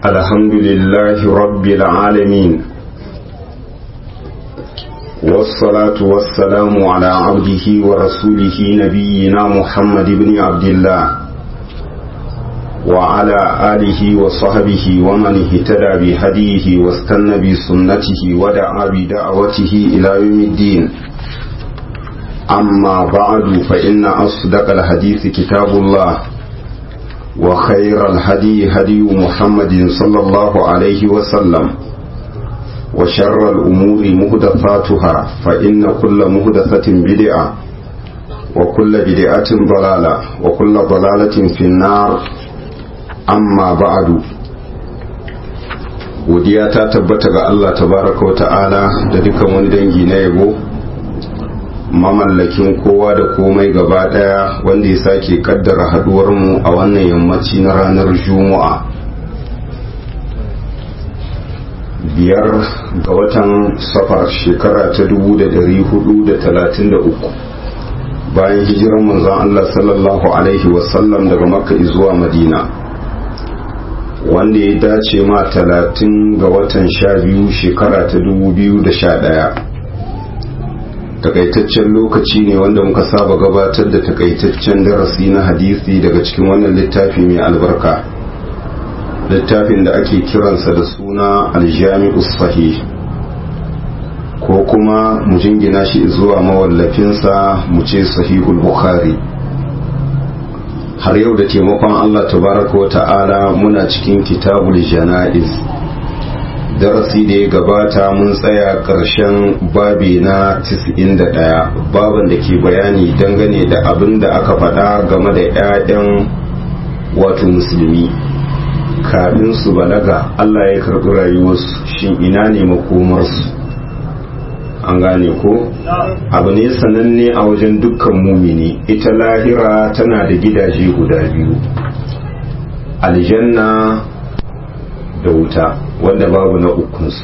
الحمد لله رب العالمين والصلاة والسلام على عبده ورسوله نبينا محمد بن عبد الله وعلى آله وصحبه ومن اهتدى بهديه واستنى بسنته ودعا بدعوته إلى يوم الدين أما بعد فإن أصدق الحديث كتاب الله وخير الهدي هدي محمد صلى الله عليه وسلم وشر الأمور مهدفاتها فإن كل مهدفة بدعة وكل بدعة ضلالة وكل ضلالة في النار أما بعد godiya ta tabbata ga Allah tabaraka wa ta'ala da dukkan wani dangi na yabo mamallakin kowa da komai gaba daya wanda ya sake kaddara haduwar mu a wannan yammaci na ranar juma'a biyar ga watan safar shekara ta 433 bayan hijiran manzon Allah sallallahu alaihi wasallam daga makka zuwa madina wanda ya dace ma talatin ga watan sha biyu shekara ta 2011 takaitaccen lokaci ne wanda muka saba gabatar da takaitaccen darasi na hadisi daga cikin wannan littafi mai albarka littafin da ake kiransa da suna aljami'u sahih ko kuma mu jingina shi zuwa mawallafinsa mu ce sahihul bukhari har yau da taimakon allah tabaraka wa ta'ala muna cikin kitabul jana'iz darasi da ya gabata mun tsaya ƙarshen babi na 91 baban da ke bayani dangane da abin da aka faɗa game da 'ya'yan wato musulmi kafin su balaga Allah ya karɓi rayuwarsu shin ina ne makomarsu an gane ko abu ne sananne a wajen dukkan mumini ita lahira tana da gidaje guda biyu aljanna da wuta wanda babu na ukunsu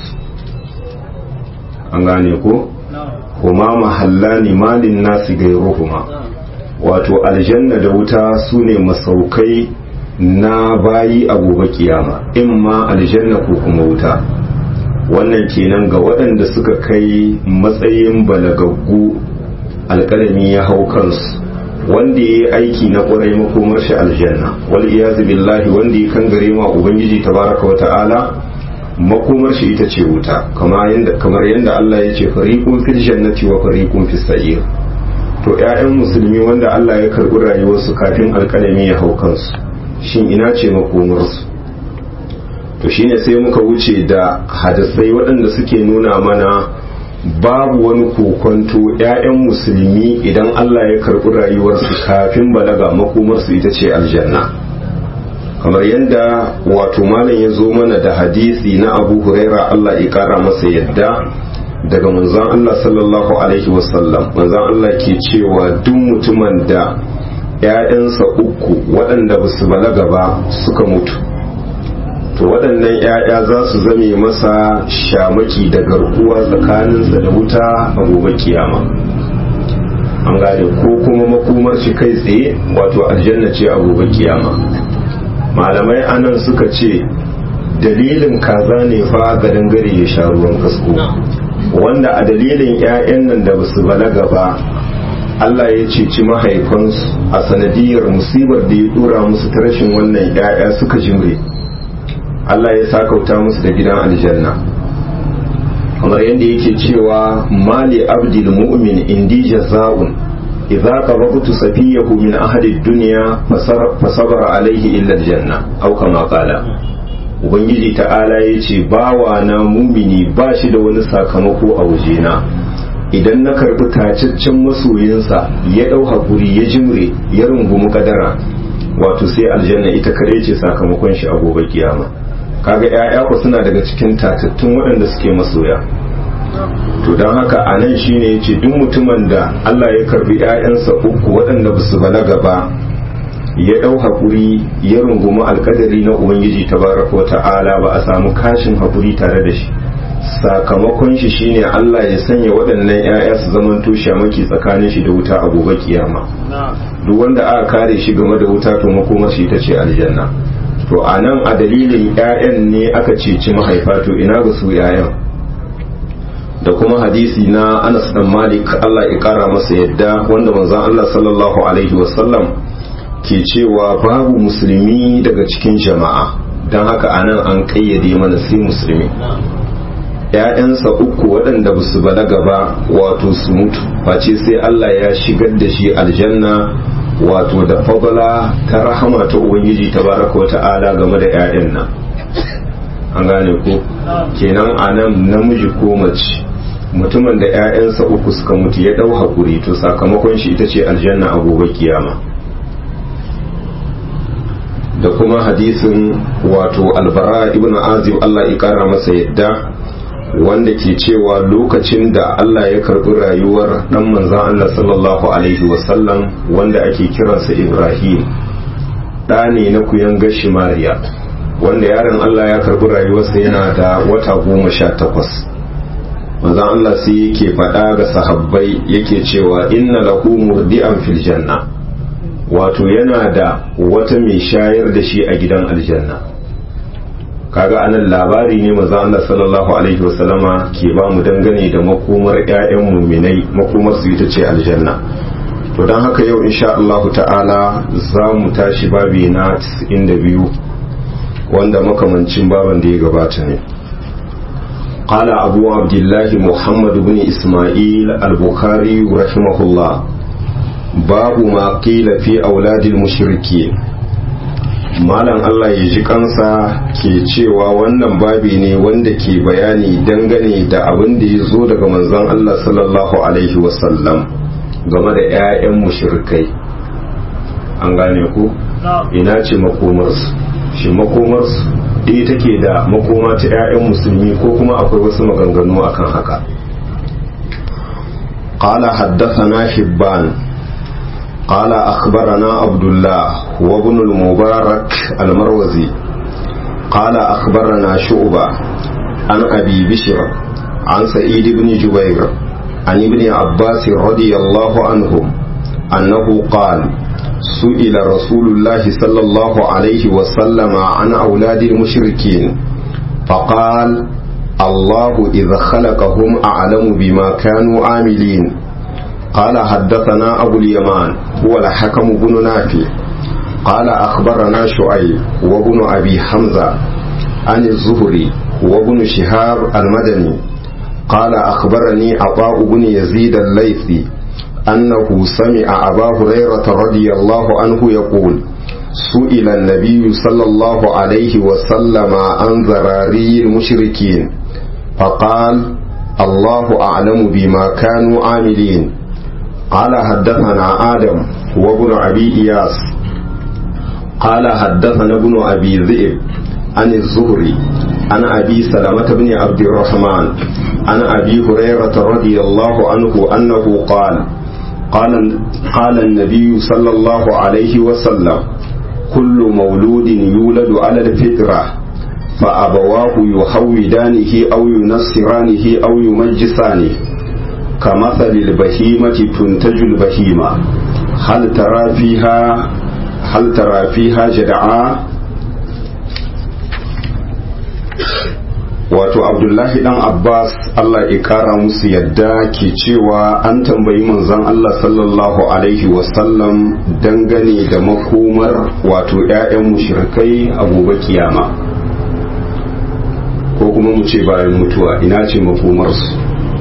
an gane ko kuma mahalla ne malin nasi gairuhuma wato aljanna da wuta su ne masaukai na bayi a gobe kiyama in ma aljanna ko kuma wuta wannan kenan ga waɗanda suka kai matsayin balagaggu alƙalami ya hau kansu wanda ya yi aiki na ƙwarai makomar shi aljanna wal iyazu billahi wanda ya kan gare ma ubangiji tabaraka wa ta'ala makomar shi ita ce wuta kamar yadda Allah ya ce fariqun fil jannati wa fariqun fis sa'ir to ƴaƴan musulmi wanda Allah ya karɓi rayuwarsu kafin alƙalami ya hau kansu shin ina ce makomarsu to shine sai muka wuce da hadisai waɗanda suke nuna mana babu wani kokonto 'ya'yan musulmi idan Allah ya karɓi rayuwarsu kafin balaga makomarsu ita ce aljanna kamar yadda wato malam ya zo mana da hadisi na abu huraira Allah ya ƙara masa yadda daga manzon Allah sallallahu alaihi wasallam manzon Allah ke cewa duk mutumin da 'ya'yansa uku waɗanda ba su balaga ba suka mutu to waɗannan 'ya'ya za su zame masa shamaki da garkuwa tsakaninsa da wuta a gobe kiyama an gane ko kuma makomar shi kai tsaye wato aljanna ce a gobe kiyama malamai anan suka ce dalilin kaza ne fa ga dangare ya sha ruwan kasko wanda a dalilin 'ya'yan nan da basu balaga ba Allah ya ceci mahaifansu a sanadiyar musibar da ya dora musu ta rashin wannan 'ya'ya suka jimre Allah ya sakauta musu da gidan aljanna kamar yadda yake cewa mali abdil mu'min indi jaza'un idza qabatu safiyahu min ahli dunya fasabara alaihi illa aljanna aw kama qala ubangiji ta'ala yace bawa na mumini ba shi da wani sakamako a wajena idan na karbi tacaccen masoyinsa ya dau hakuri ya jimre ya rungumi kadara wato sai aljanna ita kare ce sakamakon shi a gobe kiyama kaga ƴaƴa ku suna daga cikin tatattun waɗanda suke masoya to don haka a nan shine yace duk mutumin da Allah ya karbi ƴaƴansa uku waɗanda ba su balaga ba ya ɗau haƙuri ya rungumi alƙadari na ubangiji tabaraka wa ta'ala ba a samu kashin haƙuri tare da shi sakamakon shi shine Allah ya sanya waɗannan ƴaƴa su zaman shamaki tsakanin shi da wuta a gobe kiyama duk wanda aka kare shi game da wuta to makomar shi ita ce aljanna to a nan a dalilin 'ya'yan ne aka ceci mahaifa to ina ga su 'ya'yan da kuma hadisi na anas dan malik allah ya kara masa yadda wanda manzon allah sallallahu alaihi wasallam ke cewa babu musulmi daga cikin jama'a don haka anan an kayyade mana sai musulmi ‘ya'yansa uku waɗanda ba su balaga ba wato su mutu face sai Allah ya shigar da shi aljanna wato da fadala ta rahama ta ubangiji ta baraka wa ta'ala game da ‘ya'yan nan an gane ko kenan a nan namiji ko mace mutumin da ‘ya'yansa uku suka mutu ya ɗau haƙuri to sakamakon shi ita ce aljanna a gobe kiyama da kuma hadisin wato albara ibn azib Allah ya kara masa yadda wanda ke cewa lokacin da Allah ya karbi rayuwar dan manzan Allah sallallahu alaihi wasallam wanda ake kiransa Ibrahim ɗa ne na kuyan gashi Mariya wanda yaron Allah ya karbi rayuwarsa yana da wata goma sha takwas manzan Allah sai yake faɗa ga sahabbai yake cewa inna lahu murdi'an fil janna wato yana da wata mai shayar da shi a gidan aljanna kaga anan labari ne maza Allah sallallahu alaihi wasallama ke ba mu dangane da makomar ƴaƴan muminai makomar su ita ce aljanna to don haka yau insha Allah ta'ala za mu tashi babi na 92 wanda makamancin baban da ya gabata ne قال أبو عبد الله محمد بن إسماعيل البخاري رحمه الله باب ما قيل في أولاد المشركين malam Allah ya ji kansa ke cewa wannan babi ne wanda ke bayani dangane da abin da ya zo daga manzon Allah sallallahu alaihi wasallam game da 'ya'yan mushrikai an gane ku ina ce makomarsu shi makomarsu ɗaya take da makoma ta 'ya'yan musulmi ko kuma akwai wasu maganganu akan haka قال حدثنا حبان قال أخبرنا عبد الله وابن المبارك المروزي قال أخبرنا شعبة عن أبي بشر عن سعيد بن جبير عن ابن عباس رضي الله عنهم أنه قال سئل رسول الله صلى الله عليه وسلم عن أولاد المشركين فقال الله إذا خلقهم أعلم بما كانوا عاملين قال حدثنا أبو اليمان هو الحكم بن نافع قال أخبرنا شعيب وابن أبي حمزة عن الزهري وابن شهاب المدني قال أخبرني عطاء بن يزيد الليثي أنه سمع أبا هريرة رضي الله عنه يقول سئل النبي صلى الله عليه وسلم عن ذراري المشركين فقال الله أعلم بما كانوا عاملين قال حدثنا آدم وابن أبي إياس قال حدثنا ابن أبي ذئب عن الزهري عن أبي سلمة بن عبد الرحمن عن أبي هريرة رضي الله عنه أنه قال قال, قال النبي صلى الله عليه وسلم كل مولود يولد على الفطرة فأبواه يحودانه أو ينصرانه أو يمجسانه كمثل البهيمة تنتج البهيمة هل ترى فيها هل ترى فيها جدعاء wato abdullahi dan abbas allah ya kara musu yadda ke cewa an tambayi manzon allah sallallahu alaihi wasallam dangane da makomar wato 'ya'yan mushrikai a gobe kiyama ko kuma mu ce bayan mutuwa ina ce makomarsu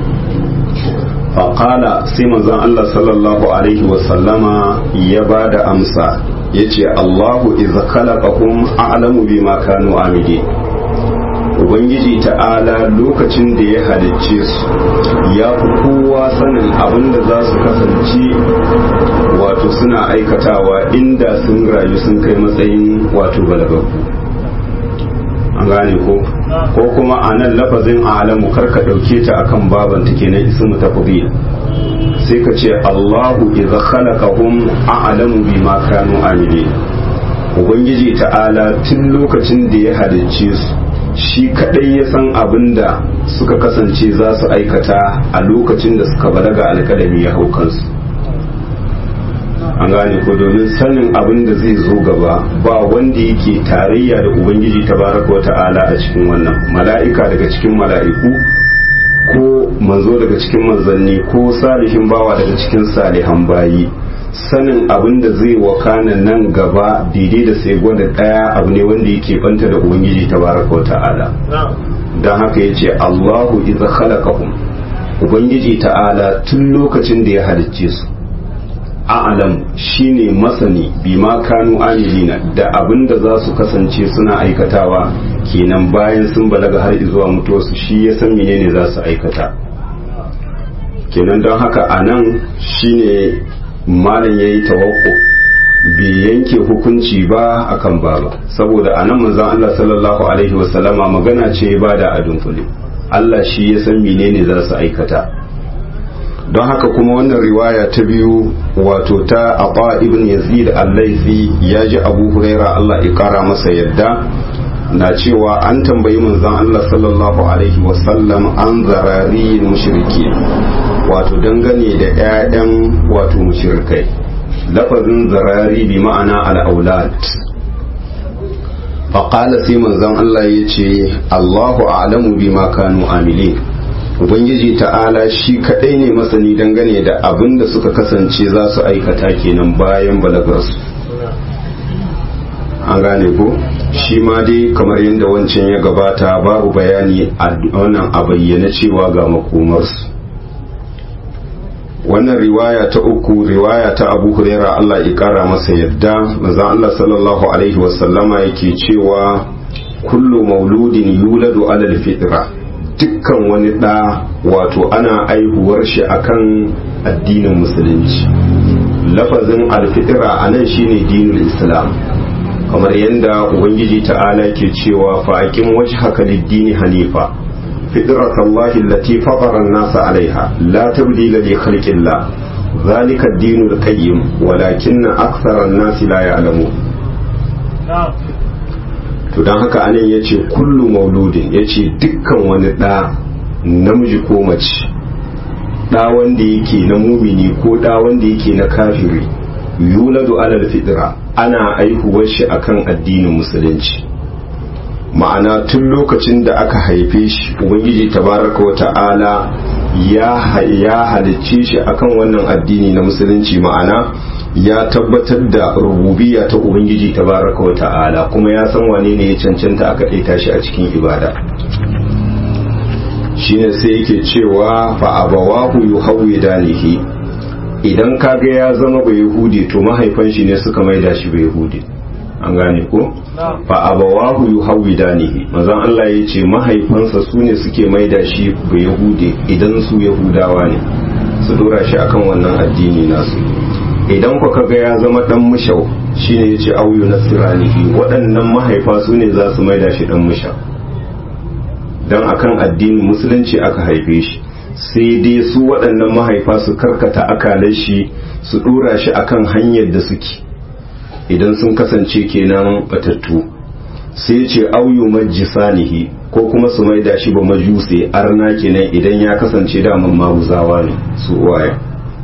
faƙala sai manzon allah sallallahu alaihi wasallama ya ba da amsa ya ce allahu iza khalaqahum a'lamu bima kanu amidi ubangiji ta'ala lokacin da ya halicce su ya fi kowa sanin abin da za su kasance wato suna aikatawa inda sun rayu sun kai matsayin wato balagaku an gane ko ko kuma a nan lafazin alamu karka ɗauke ta akan baban take na ismu tafdil sai ka ce Allahu idza khalaqahum a'lamu bima kanu amilin ubangiji ta'ala tun lokacin da ya halicce su shi kadai ya san abin da suka kasance za su aikata a lokacin da suka balaga alkalami ya hau kansu an gane ko domin sanin abin da zai zo gaba ba wanda yake tarayya da ubangiji tabaraka wata'ala a cikin wannan mala'ika daga cikin mala'iku ko manzo daga cikin manzanni ko salihin bawa daga cikin salihan bayi sanin abin da zai wakana nan gaba daidai da sai gwada daya abu ne wanda yake banta da ubangiji tabaraka wata'ala don haka ya ce allahu idza khalaqahum ubangiji ta'ala tun lokacin da ya halicce su a'lam shine masani bima kanu amilina da abin da za su kasance suna aikatawa kenan bayan sun balaga har zuwa mutuwarsu shi ya san menene za su aikata kenan don haka a nan shine malam ya yi tawakko bai yanke hukunci ba akan baba saboda a nan manzon Allah sallallahu alaihi wasallama magana ce ba da adun kule Allah shi ya san menene za su aikata don haka kuma wannan riwaya ta biyu wato ta Aba ibn Yazid al-Laythi ya ji Abu Huraira Allah ya kara masa yadda na cewa an tambayi manzon Allah sallallahu alaihi wasallam an zarari mushriki wato dangane da ƴaƴan wato mushrikai lafazin zarari bi ma'ana al-aulad faƙala sai manzon Allah ya ce Allahu a'lamu bima kanu amilin ubangiji ta'ala shi kadai ne masani dangane da abin da suka kasance za su aikata kenan bayan balagarsu an gane ko shi ma dai kamar yadda wancan ya gabata babu bayani a wannan a bayyana cewa ga makomarsu wannan riwaya ta uku riwaya ta abu huraira Allah ya kara masa yadda manzon Allah sallallahu alaihi wasallama yake cewa kullu mauludin yuladu alal fitra dukkan wani ɗa wato ana aihuwar shi akan addinin musulunci lafazin alfitira a nan shine dinul islam kamar yadda ubangiji ta'ala ke cewa fa'aƙin waje haka liddini hanifa fitrat Allah allati fatara an-nasa 'alayha la tabdila li khalqillah zalika ad-dinul qayyim walakinna akthara an-nasi la ya'lamun to don haka anan ya ce kullu mauludin ya ce dukkan wani ɗa namiji ko mace ɗa wanda yake na mumini ko ɗa wanda yake na kafiri yuladu alal fitra ana aihuwar shi akan addinin musulunci ma'ana tun lokacin da aka haife shi ubangiji tabaraka wa ta'ala ya halicce shi akan wannan addini na musulunci ma'ana ya tabbatar da rububiya ta ubangiji tabaraka wa ta'ala kuma ya san wane ne ya cancanta aka ɗaita shi a cikin ibada shine sai yake cewa fa abawahu yuhawidanihi idan kaga ya zama bai yahudi to mahaifan shi ne suka maida shi bai yahudi an gane ko fa abawahu yuhawidanihi manzon Allah ya ce mahaifansa su ne suke maida shi bai yahudi idan su yahudawa ne su dora shi akan wannan addini nasu idan ku kaga ya zama dan mushau shine yace auyu nasranihi waɗannan mahaifa su ne za su maida shi dan mushau dan akan addinin musulunci aka haife shi sai dai su waɗannan mahaifa su karkata akalar shi su dora shi akan hanyar da suke idan sun kasance kenan batattu sai ce auyu majisanihi ko kuma su maida shi ba majuse arna kenan idan ya kasance daman maguzawa ne su uwaye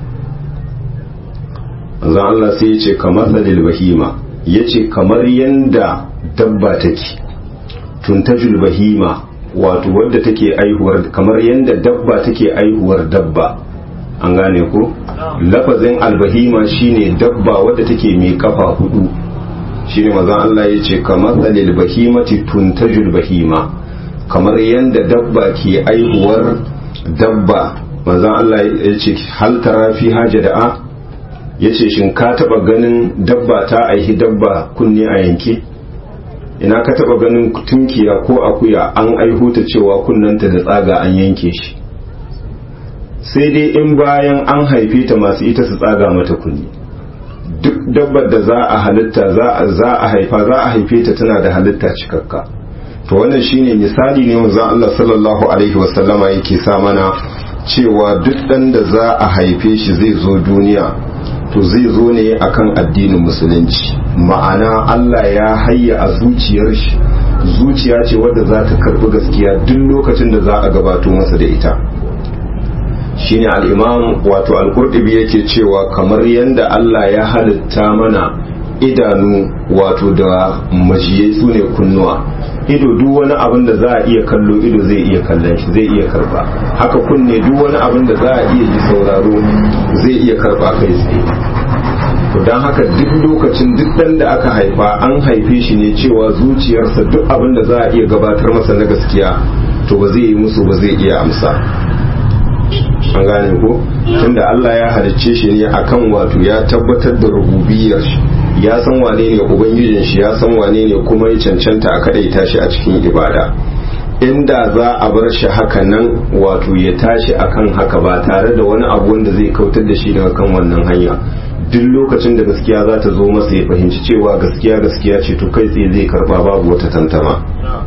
manzon Allah sai ya ce kamar salil bahima ya ce kamar yanda dabba take tuntajul bahima wato wadda take aihuwar kamar yanda dabba take aihuwar dabba an gane ko lafazin albahima shine dabba wadda take mai kafa hudu shine manzon Allah ya ce kamar salil bahimati tuntajul bahima kamar yanda dabba ke aihuwar dabba manzon Allah ya ce hal tara fi hajada'a ya ce shin ka taba ganin dabba ta aihi dabba kunne a yanke ina ka taba ganin tunkiya ko akuya an aihuta cewa kunnanta da tsaga an yanke shi sai dai in bayan an haife ta masu ita su tsaga mata kunni duk dabbar da za a halitta za a haifa za a haife ta tana da halitta cikakka to wannan shine misali ne wanzan Allah sallallahu alaihi wasallama yake sa mana cewa duk dan da za a haife shi zai zo duniya to zai zo ne akan addinin musulunci ma'ana Allah ya hayya a zuciyar shi zuciya ce wadda za ta karbi gaskiya duk lokacin da za a gabato masa da ita shine al-imam wato al-qurtubi yake cewa kamar yanda Allah ya halitta mana idanu wato da majiyai su ne kunnuwa ido duk wani abin da za a iya kallo ido zai iya kallon shi zai iya karba haka kunne duk wani abin da za a iya ji sauraro zai iya karba kai tsaye to don haka duk lokacin duk dan da aka haifa an haife shi ne cewa zuciyarsa duk abin da za a iya gabatar masa na gaskiya to ba zai yi musu ba zai iya amsa an gane ko tunda Allah ya halicce shi ne akan wato ya tabbatar da rububiyar shi ya san wane ne ubangijin shi ya san wane ne kuma ya cancanta a kadaita shi a cikin ibada inda za a bar shi haka nan wato ya tashi akan haka ba tare da wani abu wanda zai kautar da shi daga kan wannan hanya duk lokacin da gaskiya za ta zo masa ya fahimci cewa gaskiya gaskiya ce to kai tsaye zai karba babu wata tantama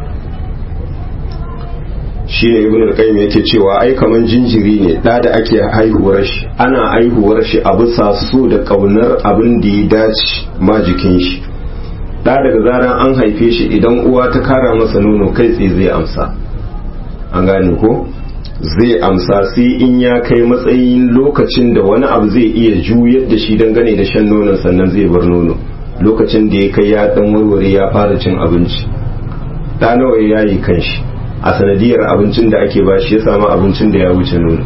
shi ne ibn al-qayyim yake cewa ai kaman jinjiri ne da da ake haihuwar shi ana haihuwar shi a bisa so da kaunar abin da ya dace ma jikin shi da daga zaran an haife shi idan uwa ta kara masa nono kai tsaye zai amsa an gane ko zai amsa sai in ya kai matsayin lokacin da wani abu zai iya juyar da shi dangane da shan nonon sannan zai bar nono lokacin da ya kai ya dan warware ya fara cin abinci da nawa ya yi kanshi a sanadiyar abincin da ake ba shi ya samu abincin da ya wuce nono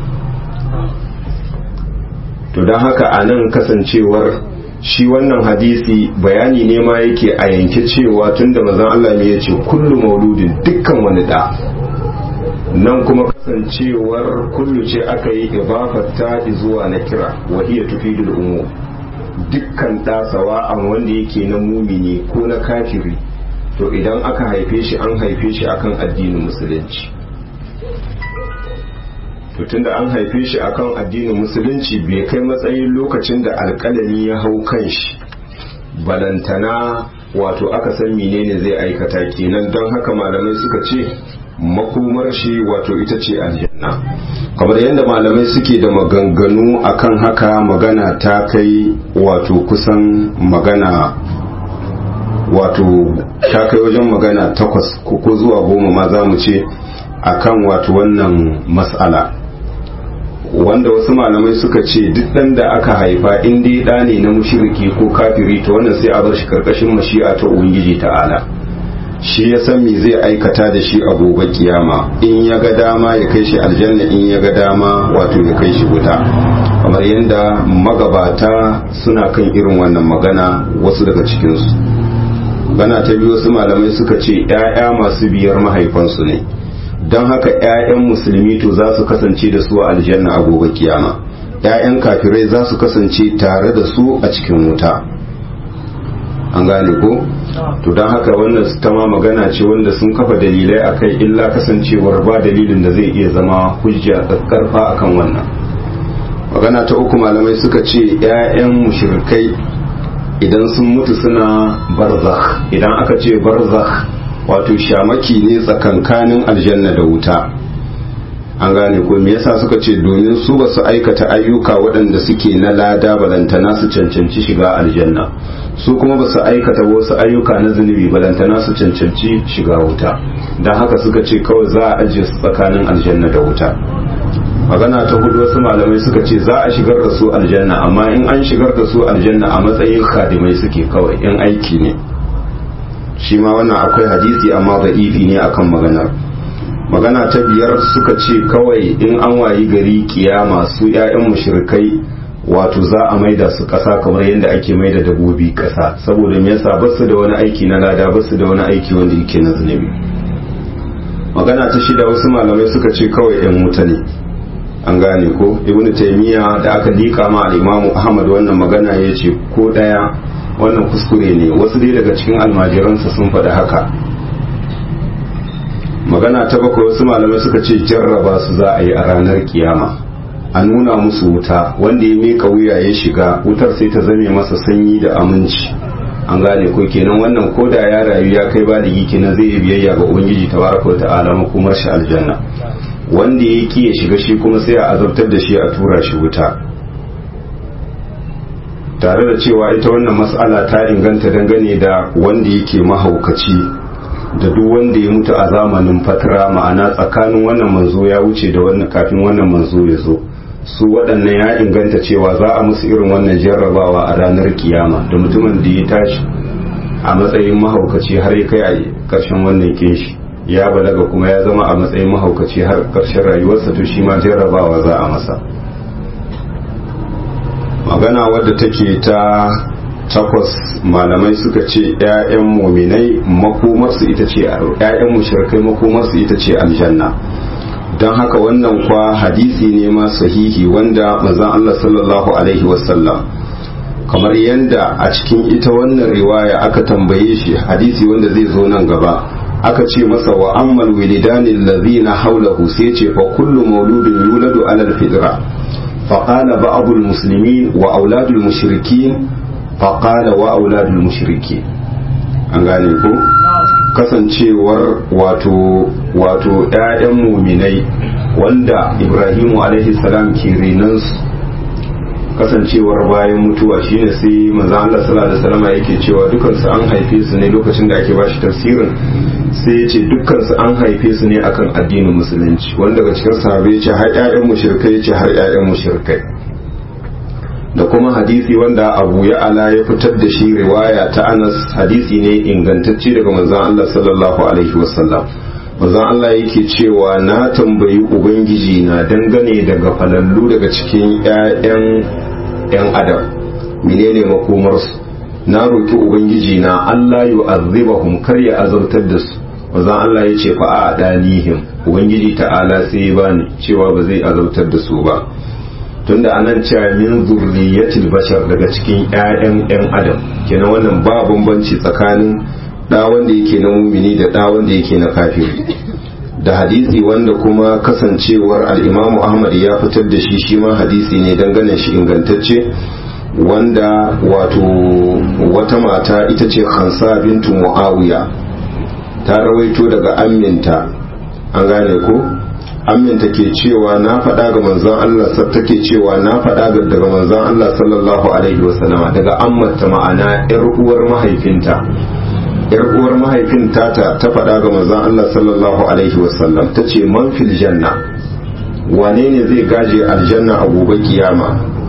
to don haka a nan kasancewar shi wannan hadisi bayani ne ma yake a yanke cewa tun da mazan Allah ne ya ce kullu mauludin dukkan wani da nan kuma kasancewar kullu ce aka yi ibafarta zuwa na kira wa iya tufidul umu dukkan ɗasawa an wanda yake na mumini ko na kafiri to idan aka haife shi an haife shi akan addinin musulunci to tunda an haife shi akan addinin musulunci bai kai matsayin lokacin da alƙalami ya hau kan shi balantana wato aka san menene zai aikata kenan don haka malamai suka ce makomar shi wato ita ce aljanna kamar yadda malamai suke da maganganu akan haka magana ta kai wato kusan magana wato ta kai wajen magana takwas ko zuwa goma ma za mu ce akan wato wannan mas'ala wanda wasu malamai suka ce duk ɗan da aka haifa in dai ɗa ne na mushiriki ko kafiri to wannan sai a bar shi karkashin mashi'a ta ubangiji ta'ala shi ya san me zai aikata da shi a gobe kiyama in ya ga dama ya kai shi aljanna in ya ga dama wato ya kai shi wuta kamar yadda magabata suna kan irin wannan magana wasu daga cikinsu gana ta biyu wasu malamai suka ce 'ya'ya masu biyar mahaifansu ne don haka 'ya'yan musulmi to za su kasance da su a aljanna a gobe kiyama 'ya'yan kafirai za su kasance tare da su a cikin wuta an gane ko to don haka wannan ta ma magana ce wanda sun kafa dalilai a kai illa kasancewar ba dalilin da zai iya zama hujja karfa akan wannan magana ta uku malamai suka ce 'ya'yan mushrikai idan sun mutu suna barzakh idan aka ce barzakh wato shamaki ne tsakankanin aljanna da wuta an gane ko me yasa suka ce domin su ba su aikata ayyuka waɗanda suke na lada balantana su cancanci shiga aljanna su kuma ba su aikata wasu ayyuka na zunubi balantana su cancanci shiga wuta don haka suka ce kawai za a ajiye su tsakanin aljanna da wuta magana ta hudu wasu malamai suka ce za a shigar da su aljanna amma in an shigar da su aljanna a matsayin khadimai suke kawai in aiki ne shi ma wannan akwai hadisi amma da'ifi ne akan maganar magana ta biyar suka ce kawai in an wayi gari kiyama su 'ya'yan mushrikai wato za a maida su kasa kamar yadda ake maida dabobi kasa saboda me yasa basu da wani aiki na lada basu da wani aiki wanda yake na zunubi magana ta shida wasu malamai suka ce kawai 'yan wuta ne an gane ko ibnu taymiya da aka lika ma al-imamu ahmad wannan magana yace ko daya wannan kuskure ne wasu dai daga cikin almajiransa sun faɗi haka magana ta bakwai wasu malamai suka ce jarraba su za a yi a ranar kiyama a nuna musu wuta wanda ya meka wuya ya shiga wutar sai ta zame masa sanyi da aminci an gane ko kenan wannan ko da ya rayu ya kai ba da kenan zai yi biyayya ga ubangiji tabaraka wa ta'ala makomar shi aljanna wanda ya ki ya shiga shi kuma sai a azabtar da shi a tura shi wuta tare da cewa ita wannan mas'ala ta inganta dangane da wanda yake mahaukaci da duk wanda ya mutu a zamanin fatara ma'ana tsakanin wannan manzo ya wuce da wannan kafin wannan manzo ya zo su waɗannan ya inganta cewa za a musu irin wannan jarrabawa a ranar kiyama da mutumin da ya tashi a matsayin mahaukaci har ya kai a ƙarshen wannan kinshi ya balaga kuma ya zama a matsayin mahaukaci har ƙarshen rayuwarsa to shi ma jarrabawa za a masa magana wadda take ta takwas malamai suka ce 'ya'yan muminai makomarsu ita ce 'ya'yan mushrikai makomarsu ita ce aljanna don haka wannan kwa hadisi ne ma sahihi wanda manzon Allah sallallahu alaihi wasallam kamar yadda a cikin ita wannan riwaya aka tambaye shi hadisi wanda zai zo nan gaba aka ce masa wa ammal wilidani allazina haulahu sai ce fa kullu mauludin yuladu ala alfitra fa qala ba'd almuslimin wa auladul mushrikin fa qala wa auladul mushrikin an gane ko kasancewar wato wato ƴaƴan muminai wanda Ibrahimu alaihi salam ke renansu kasancewar bayan mutuwa shine sai manzo Allah sallallahu alaihi wasallam yake cewa dukkan su an haife su ne lokacin da ake bashi tafsirin sai ya ce dukkan su an haife su ne akan addinin musulunci wanda daga cikin sahabbai ya ce har ƴaƴan mushrikai ya ce har ƴaƴan mushrikai da kuma hadisi wanda Abu Ya'ala ya fitar da shi riwaya ta Anas hadisi ne ingantacce daga manzon Allah sallallahu alaihi wasallam manzon Allah yake cewa na tambayi ubangiji na dangane daga falallu daga cikin ƴaƴan ƴan adam menene makomarsu na roki ubangiji na Allah yu'azzibahum kar ya azabtar da su manzon Allah ya ce fa a danihim ubangiji ta'ala sai ya bani cewa ba zai azabtar da su ba tunda anan cewa min zurriyatil bashar daga cikin ƴaƴan ƴan adam kenan wannan ba bambanci tsakanin da wanda yake na mumini da da wanda yake na kafiri da hadisi wanda kuma kasancewar al'imamu ahmad ya fitar da shi shi ma hadisi ne dangane shi ingantacce wanda wato wata mata ita ce hansa bintu muawiya ta rawaito daga aminta an gane ko aminta ke cewa na faɗa ga manzon Allah take cewa na faɗa daga manzon Allah sallallahu alaihi wasallama daga ammata ma'ana yar uwar mahaifinta yar uwar mahaifin tata ta faɗa ga manzon Allah sallallahu alaihi wasallam ta ce man fil janna wane ne zai gaje aljanna a gobe kiyama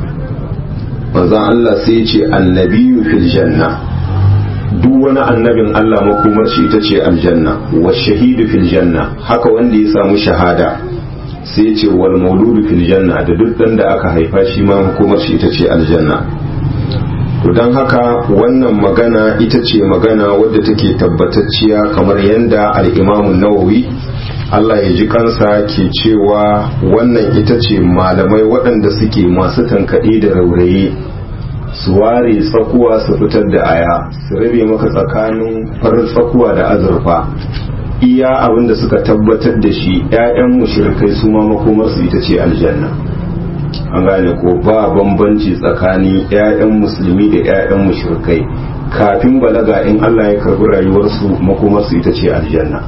manzon Allah sai ce annabiyu fil janna duk wani annabin Allah makomar shi ita ce aljanna wa shahidu fil janna haka wanda ya samu shahada sai ce wal mauludu fil janna da duk dan da aka haifa shi ma makomar shi ita ce aljanna to don haka wannan magana ita ce magana wadda take tabbatacciya kamar yadda al'imamun nawawi Allah ya ji kansa ke cewa wannan ita ce malamai waɗanda suke masu tankaɗe da rauraye su ware tsakuwa su fitar da aya su rabe maka tsakanin farin tsakuwa da azurfa iya abinda suka tabbatar da shi 'ya'yan mushrikai su ma makomarsu ita ce aljanna an gane ko ba bambanci tsakanin 'ya'yan musulmi da 'ya'yan mushrikai kafin balaga in Allah ya karbi rayuwarsu makomarsu ita ce aljanna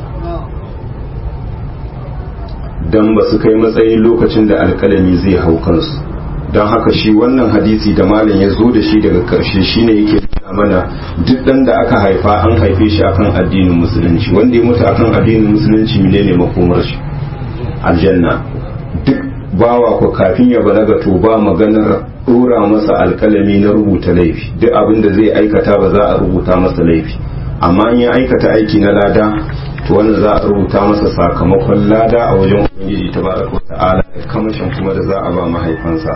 dan ba su kai matsayin lokacin da alkalami zai hau kansu don haka shi wannan hadisi da malam ya zo da shi daga karshe shine yake nuna mana duk dan da aka haifa an haife shi akan addinin musulunci wanda ya mutu akan addinin musulunci menene makomar shi aljanna duk bawa ko kafin ya balaga to ba maganar dora masa alkalami na rubuta laifi duk abin da zai aikata ba za a rubuta masa laifi amma in ya aikata aiki na lada to wannan za a rubuta masa sakamakon lada a wajen ubangiji tabaraka wa ta'ala da kamashin kuma da za a ba mahaifansa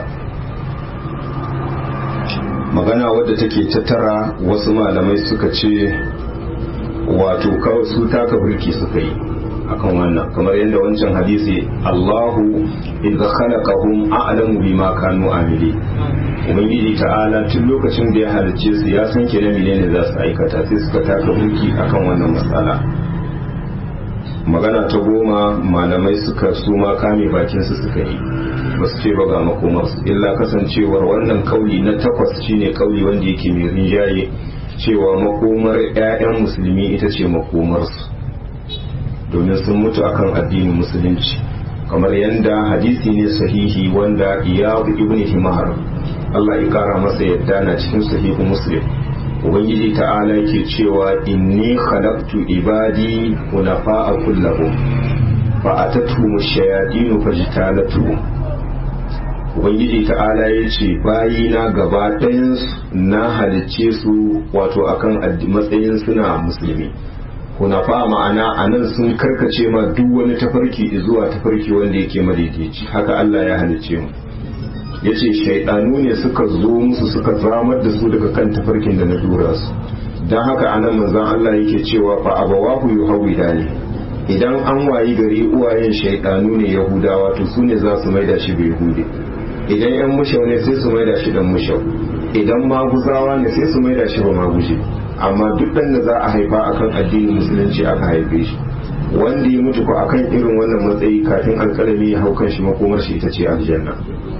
magana wadda take tattara wasu malamai suka ce wato kawai su taka birki suka yi akan wannan kamar yadda wancan hadisi Allahu idza khalaqahum a'lamu bima kanu amili ubangiji ta'ala tun lokacin da ya halicce su ya san kenan menene za su aikata sai suka taka mulki akan wannan matsala magana ta goma malamai suka su ma kame bakin su suka yi ba su ce ba ga makomarsu illa kasancewar wannan kauli na takwas shine kauli wanda yake mai rinjaye cewa makomar 'ya'yan musulmi ita ce makomarsu domin sun mutu akan addinin musulunci kamar yadda hadisi ne sahihi wanda iyadu ibn himar Allah ya kara masa yadda na cikin sahihu muslim ubangiji ta'ala ke cewa inni khalaqtu ibadi hunafa'a kullahum fa atatuhum ash-shayatin fajtalatuhum ubangiji ta'ala ya ce bayina gaba ɗayansu na halicce su wato akan matsayin suna musulmi hunafa ma'ana a nan sun karkace ma duk wani tafarki zuwa tafarki wanda yake madaidaici haka Allah ya halicce mu ya ce shaidanu ne suka zo musu suka zamar da su daga kan tafarkin da na dura su don haka a nan manzan Allah yake cewa fa abawahu yuhawida ne idan an wayi gari uwayen shaidanu ne yahudawa to su ne za su maida shi bai hude idan yan mushau ne sai su maida shi dan mushau idan maguzawa ne sai su maida shi ba maguje amma duk dan da za a haifa akan addinin musulunci aka haife shi wanda ya mutu ko akan irin wannan matsayi kafin alkalami ya hau kan shi makomar shi ita ce aljanna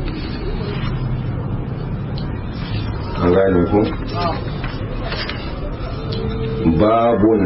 an gane ku babun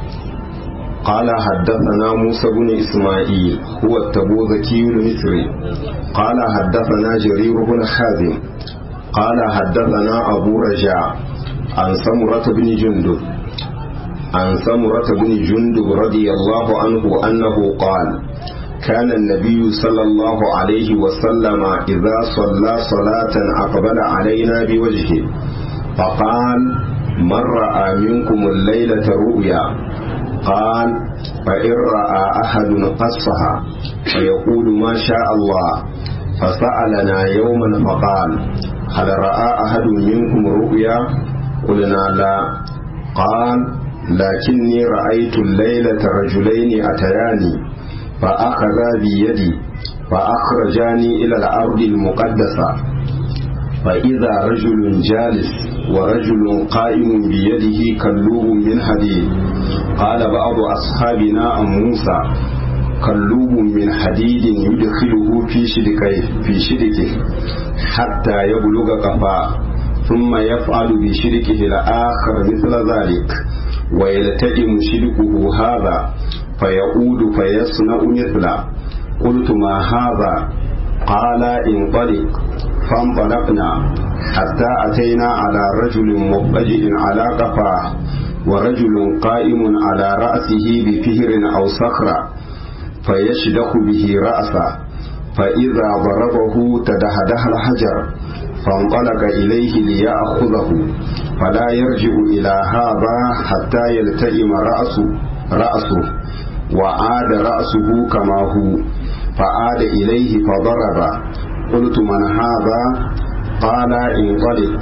قال حدثنا موسى بن إسماعيل هو التبوذكي المصري قال حدثنا جرير بن حازم قال حدثنا أبو رجاء عن سمرة بن جندب عن سمرة بن جندب رضي الله عنه أنه قال كان النبي صلى الله عليه وسلم إذا صلى صلاة أقبل علينا بوجهه فقال من رأى منكم الليلة رؤيا قال فإن رأى أحد قصها فيقول ما شاء الله فسألنا يوما فقال هل رأى أحد منكم رؤيا قلنا لا قال لكني رأيت الليلة رجلين أتياني فأخذا بيدي فأخرجاني إلى الأرض المقدسة فإذا رجل جالس ورجل قائم بيده كلوب من حديد قال بعض أصحابنا عن موسى كلوب من حديد يدخله في شدكه في شدكه حتى يبلغ قفاه ثم يفعل بشركه الآخر مثل ذلك ويلتئم شركه هذا فيعود فيصنع مثله قلت ما هذا قال انطلق فانطلقنا حتى أتينا على رجل مضطجئ على قفاه ورجل قائم على رأسه بفهر أو صخرة فيشدخ به رأسه فإذا ضربه تدهده الحجر فانطلق إليه ليأخذه فلا يرجع إلى هذا حتى يلتئم رأسه رأسه وعاد رأسه كما هو فعاد إليه فضرب قلت من هذا قال انطلق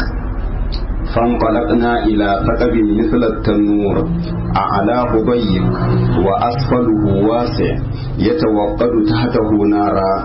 فانطلقنا إلى ثقب مثل التنور أعلاه ضيق وأسفله واسع يتوقد تحته نارا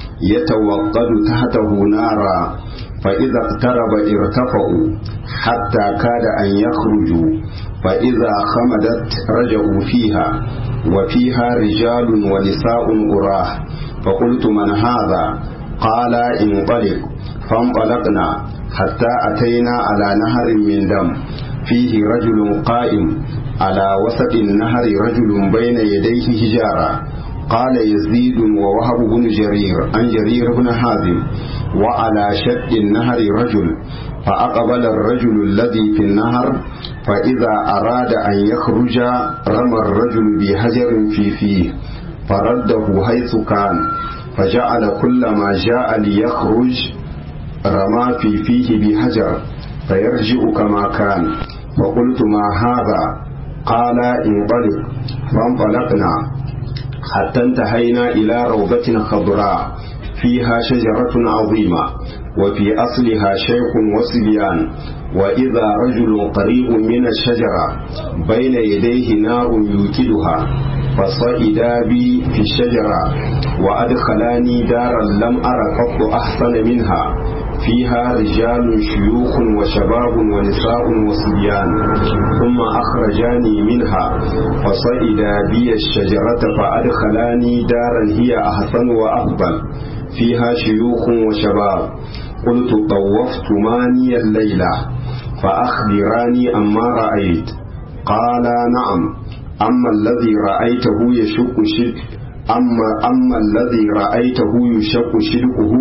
يتوقد تحته نارا فإذا اقترب ارتفعوا حتى كاد أن يخرجوا فإذا خمدت رجعوا فيها وفيها رجال ونساء أراه فقلت من هذا قال انطلق فانطلقنا حتى أتينا على نهر من دم فيه رجل قائم على وسط النهر رجل بين يديه حجارة قال يزيد ووهب بن جرير عن جرير بن حازم وعلى شد النهر رجل فأقبل الرجل الذي في النهر فإذا أراد أن يخرج رمى الرجل بحجر في فيه فرده حيث كان فجعل كل ما جاء ليخرج رمى في فيه بحجر فيرجع كما كان فقلت ما هذا قال انطلق فانطلقنا حتى انتهينا إلى روضة خضراء فيها شجرة عظيمة وفي أصلها شيخ وصبيان وإذا رجل قريب من الشجرة بين يديه نار يوكدها فصعدا بي في الشجرة وأدخلاني دارا لم أر قط أحسن منها فيها رجال شيوخ وشباب ونساء وصبيان ثم أخرجاني منها فصعدا بي الشجرة فأدخلاني دارا هي أحسن وأفضل فيها شيوخ وشباب قلت طوفت ماني الليلة فأخبراني أما رأيت قال نعم أما الذي رأيته يشق شد أما أما الذي رأيته يشق شدقه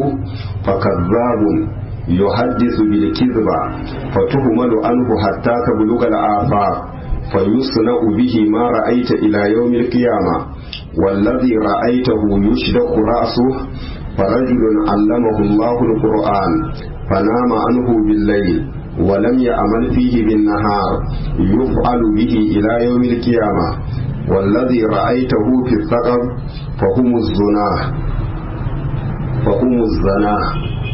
فكذاب يحدث بالكذبة فتهمل عنه حتى تبلغ الآفاق فيصنع به ما رأيت إلى يوم القيامة والذي رأيته يشدق رأسه فرجل علمه الله القرآن فنام عنه بالليل ولم يعمل فيه بالنهار يفعل به إلى يوم القيامة والذي رأيته في الثقب فهم الزناه فهم الزناه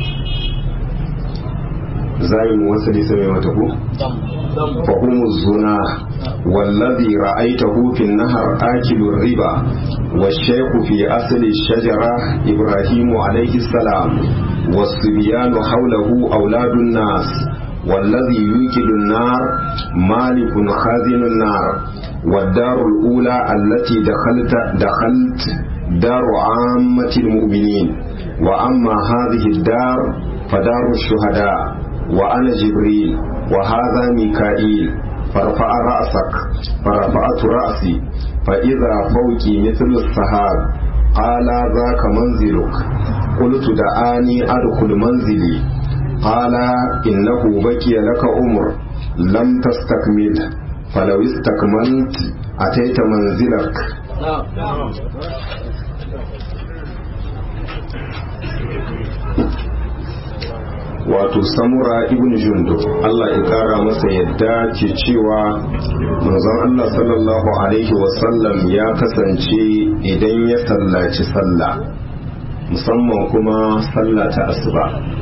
زي موصل سمي متكو فهم الزناه والذي رأيته في النهر آكل الربا والشيخ في أصل الشجرة إبراهيم عليه السلام والصبيان حوله أولاد الناس والذي يوكل النار مالك خازن النار والدار الأولى التي دخلت دخلت دار عامة المؤمنين وأما هذه الدار فدار الشهداء وأنا جبريل وهذا ميكائيل فرفع رأسك فرفعت رأسي فإذا فوقي مثل السحاب قال ذاك منزلك قلت دعاني أدخل منزلي قال إنه بكي لك عمر لم تستكمل فلو استكملت أتيت منزلك wato samura ibn jundub Allah ya kara masa yadda ke cewa manzon Allah sallallahu alaihi wasallam ya kasance idan ya sallaci sallah musamman kuma sallah ta asuba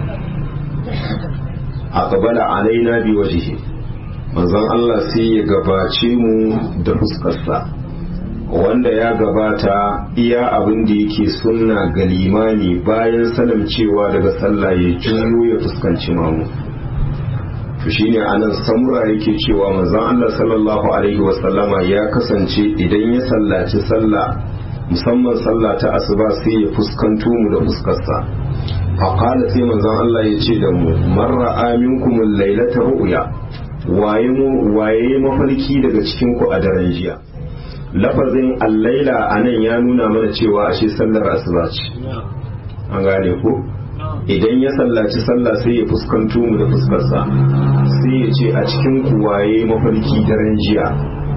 aqbala alaina bi wajhi manzon Allah sai ya gabace mu da fuskarsa wanda ya gabata iya abin da yake sunna ga limani bayan sanin cewa daga sallah ya juyo ya fuskanci mamu to shine anan samura yake cewa manzon Allah sallallahu alaihi wasallama ya kasance idan ya sallaci sallah musamman sallah ta asuba sai ya fuskanto mu da fuskarsa faqala sai manzon Allah ya ce da mu marra aminkum lailata ru'ya waye mu waye mafarki daga cikin ku a daren jiya lafazin allaila a nan ya nuna mana cewa ashe sallar asuba ce an gane ko idan ya sallaci sallah sai ya fuskanto mu da fuskarsa sai ya ce a cikin kuwaye mafarki daren jiya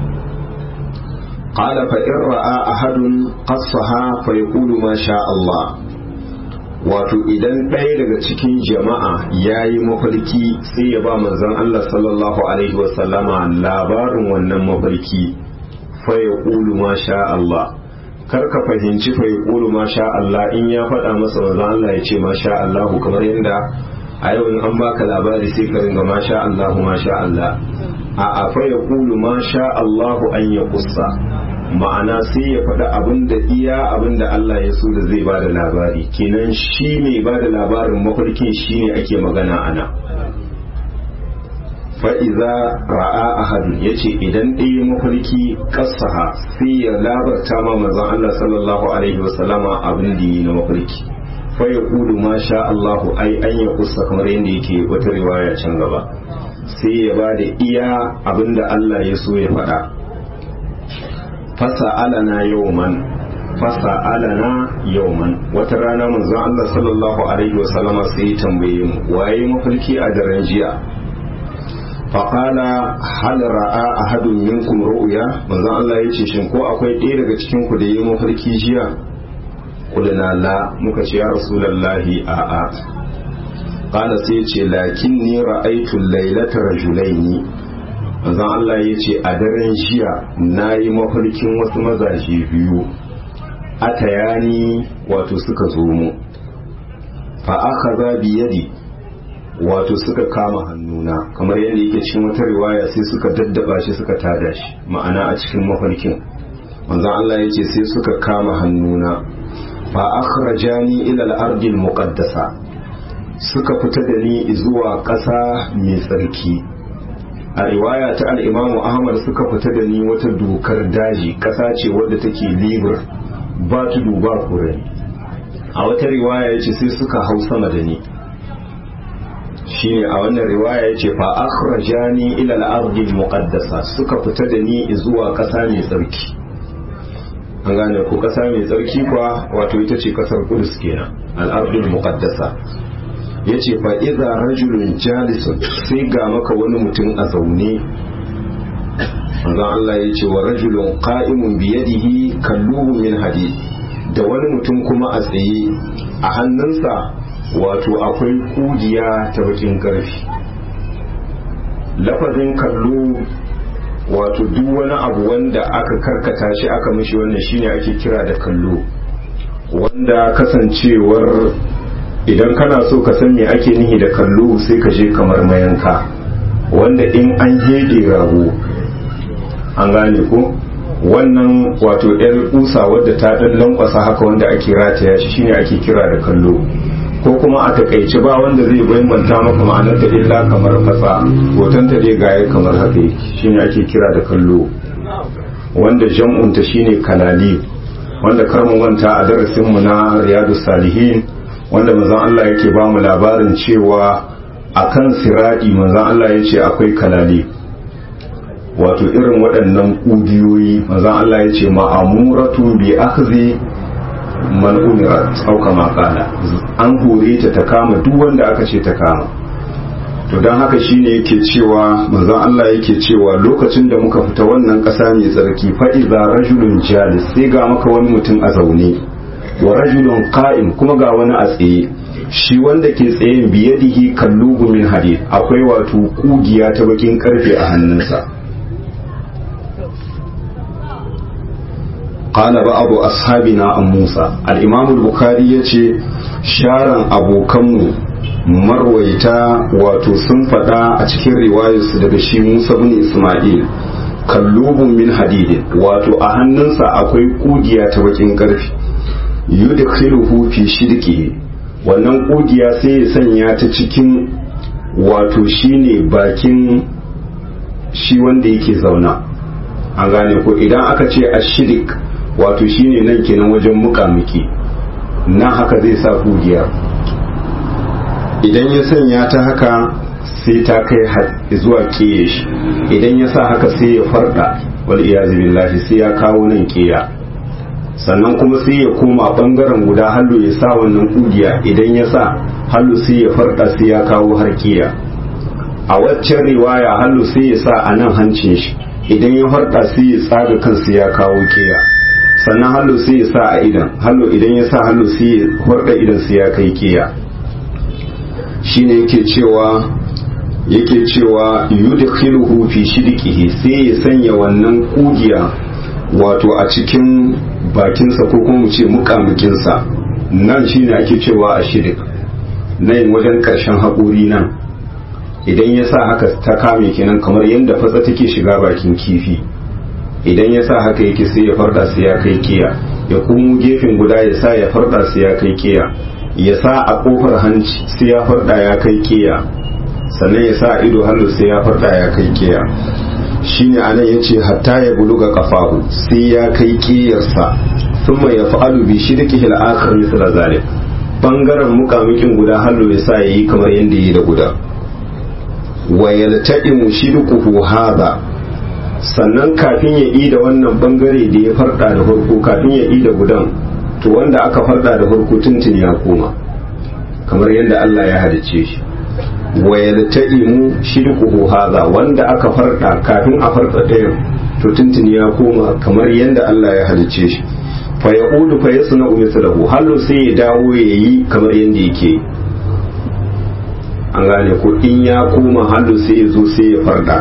qala fa in ra'a ahadun qassaha fa yaqulu ma sha Allah wato idan ɗaya daga cikin jama'a ya yi mafarki sai ya ba manzon Allah sallallahu alaihi wasallama labarin wannan mafarki faya ƙulu ma sha Allah kar ka fahimci faya ƙulu ma sha Allah in ya faɗa masa manzo Allah ya ce ma sha Allah kamar yadda a yau in an baka labari sai ka ringa ma sha Allah ma sha Allah a a faya ƙulu ma sha Allah an ya kusa ma'ana sai ya faɗa abin da iya abin da Allah ya so da zai ba da labari kenan shi mai ba da labarin mafarkin shi ne ake magana ana fa'iza ra'a ahadun ya ce idan ɗaya mafarki kasaha sai ya labarta ma mazan Allah sallallahu Alaihi wasallama abin da yi na mafarki faya kudu ma sha Allahu ai an ya kusa kamar yadda yake wata riwaya can gaba sai ya ba da iya abin da Allah ya so ya faɗa fasa alana yawman fasa alana yawman wata rana manzon Allah sallallahu alaihi wasallama sai ya tambaye mu waye mafarki a daren jiya faƙala hal ra'a ahadun minkum ru'ya manzon Allah yace shin ko akwai ɗaya daga cikin ku da yi mafarki jiya kulna la muka ce ya rasulullahi a a qala sai yace lakinni ra'aytu laylata rajulaini manzon Allah yace a daren jiya nayi mafarkin wasu mazaje biyu atayani wato suka zo mu fa akhadha bi yadi wato suka kama hannuna kamar yadda yake cikin wata riwaya sai suka daddaba shi suka tada shi ma'ana a cikin mafarkin manzon Allah yace sai suka kama hannuna fa akhrajani ila al-ardi al-muqaddasa suka fita da ni zuwa ƙasa mai tsarki a riwaya ta al-Imam Ahmad suka fita da ni wata dokar daji ƙasa ce wadda take libur ba tudu ba kurani a wata riwaya yace sai suka hau sama da ni shine a wannan riwaya yace fa akhrajani ila al-ardi al-muqaddasa suka fita da ni zuwa ƙasa mai tsarki an gane ko ƙasa mai tsarki kuwa wato ita ce ƙasar Qudus kenan al-ardi al-muqaddasa yace fa idza rajulun jalisun sai ga maka wani mutum a zaune manzon Allah yace wa rajulun qa'imun bi yadihi kalluhu min hadid da wani mutum kuma a tsaye a hannunsa wato akwai kugiya ta bakin karfi lafazin kallo wato duk wani abu wanda aka karkata shi aka mishi wannan shine ake kira da kallo wanda kasancewar idan kana so ka san me ake nihi da kallo sai ka je kamar mayanka wanda in an hede rago an gane ko wannan wato yar kusa wadda ta dan lankwasa haka wanda ake rataya shi shine ake kira da kallo ko kuma a takaice ba wanda zai bayyanta maka ma'anar ta illa kamar fasa hoton ta dai gaya kamar haka shine ake kira da kallo wanda jam'un ta shine kalali wanda karmu manta a darasin mu na riyadu salihin wanda manzon Allah yake ba mu labarin cewa akan siradi manzon Allah yace akwai kalali wato irin waɗannan ƙugiyoyi manzon Allah yace ma'amuratu bi akhzi man umirat auka makala an hore ta ta kama duk wanda aka ce ta kama to don haka shine yake cewa manzon Allah yake cewa lokacin da muka fita wannan ƙasa mai tsarki fa iza rajulun jalis sai ga maka wani mutum a zaune wa rajulun qa'im kuma ga wani a tsaye shi wanda ke tsayen biyadihi kallubu min hadid akwai wato kugiya ta bakin karfe a hannunsa قال بعض أصحابنا عن موسى الإمام البخاري يتي شارن أبو كمو marwaita wato sun faɗa a cikin riwayarsu daga shi Musa bin Ismail kallubun min hadidin wato a hannunsa akwai kugiya ta bakin ƙarfi yudkhiluhu fi shidqi wannan kugiya sai ya sanya ta cikin wato shine bakin shi wanda yake zauna an gane ko idan aka ce ashirik wato shine nan kenan wajen mukamiki nan haka zai sa kugiyar idan ya sanya ta haka sai ta kai zuwa kiye shi idan ya sa haka sai ya farda wal iyazu billahi sai ya kawo nan kiya sannan kuma sai ya koma bangaren guda hallo ya sa wannan kugiya idan ya sa hallo sai ya farda sai ya kawo har kiya a waccan riwaya hallo sai ya sa a nan hancin shi idan ya farda sai ya tsaga kansa ya kawo kiya sannan hallo sai ya sa a idan hallo idan ya sa hallo sai ya farda idan sai ya kai kiya shine yake cewa yake cewa yudkhiluhu fi shidqihi sai ya sanya wannan kugiya wato a cikin bakinsa ko kuma mu ce mukamukinsa nan shine ake cewa a shidik nan wajen karshen haƙuri nan idan ya sa haka ta kame kenan kamar yadda fatsa take shiga bakin kifi idan ya sa haka yake sai ya farda sai ya kai kiya ya kuma gefen guda ya sa ya farda sai ya kai kiya ya sa a kofar hanci sai ya farda ya kai kiya sannan ya sa ido hannu sai ya farda ya kai kiya shine anan yace hatta ya buluga kafahu sai ya kai kiyarsa thumma yaf'alu bi shirkihi al-akhir mithla zalik bangaren mukamukin guda hannu ya sa yayi kamar yanda yi da guda wa yalta'imu shirkuhu hadha sannan kafin ya yi da wannan bangare da ya farda da farko kafin ya yi da gudan to wanda aka farda da farko tuntun ya koma kamar yadda Allah ya halice shi wa yalta'imu shirkuhu hadha wanda aka farda kafin a farda ɗayan to tuntun ya koma kamar yadda Allah ya halice shi fa yaqudu fa yasna'u mithlahu hallo sai ya dawo yayi kamar yadda yake an gane ko in ya koma hallo sai ya zo sai ya farda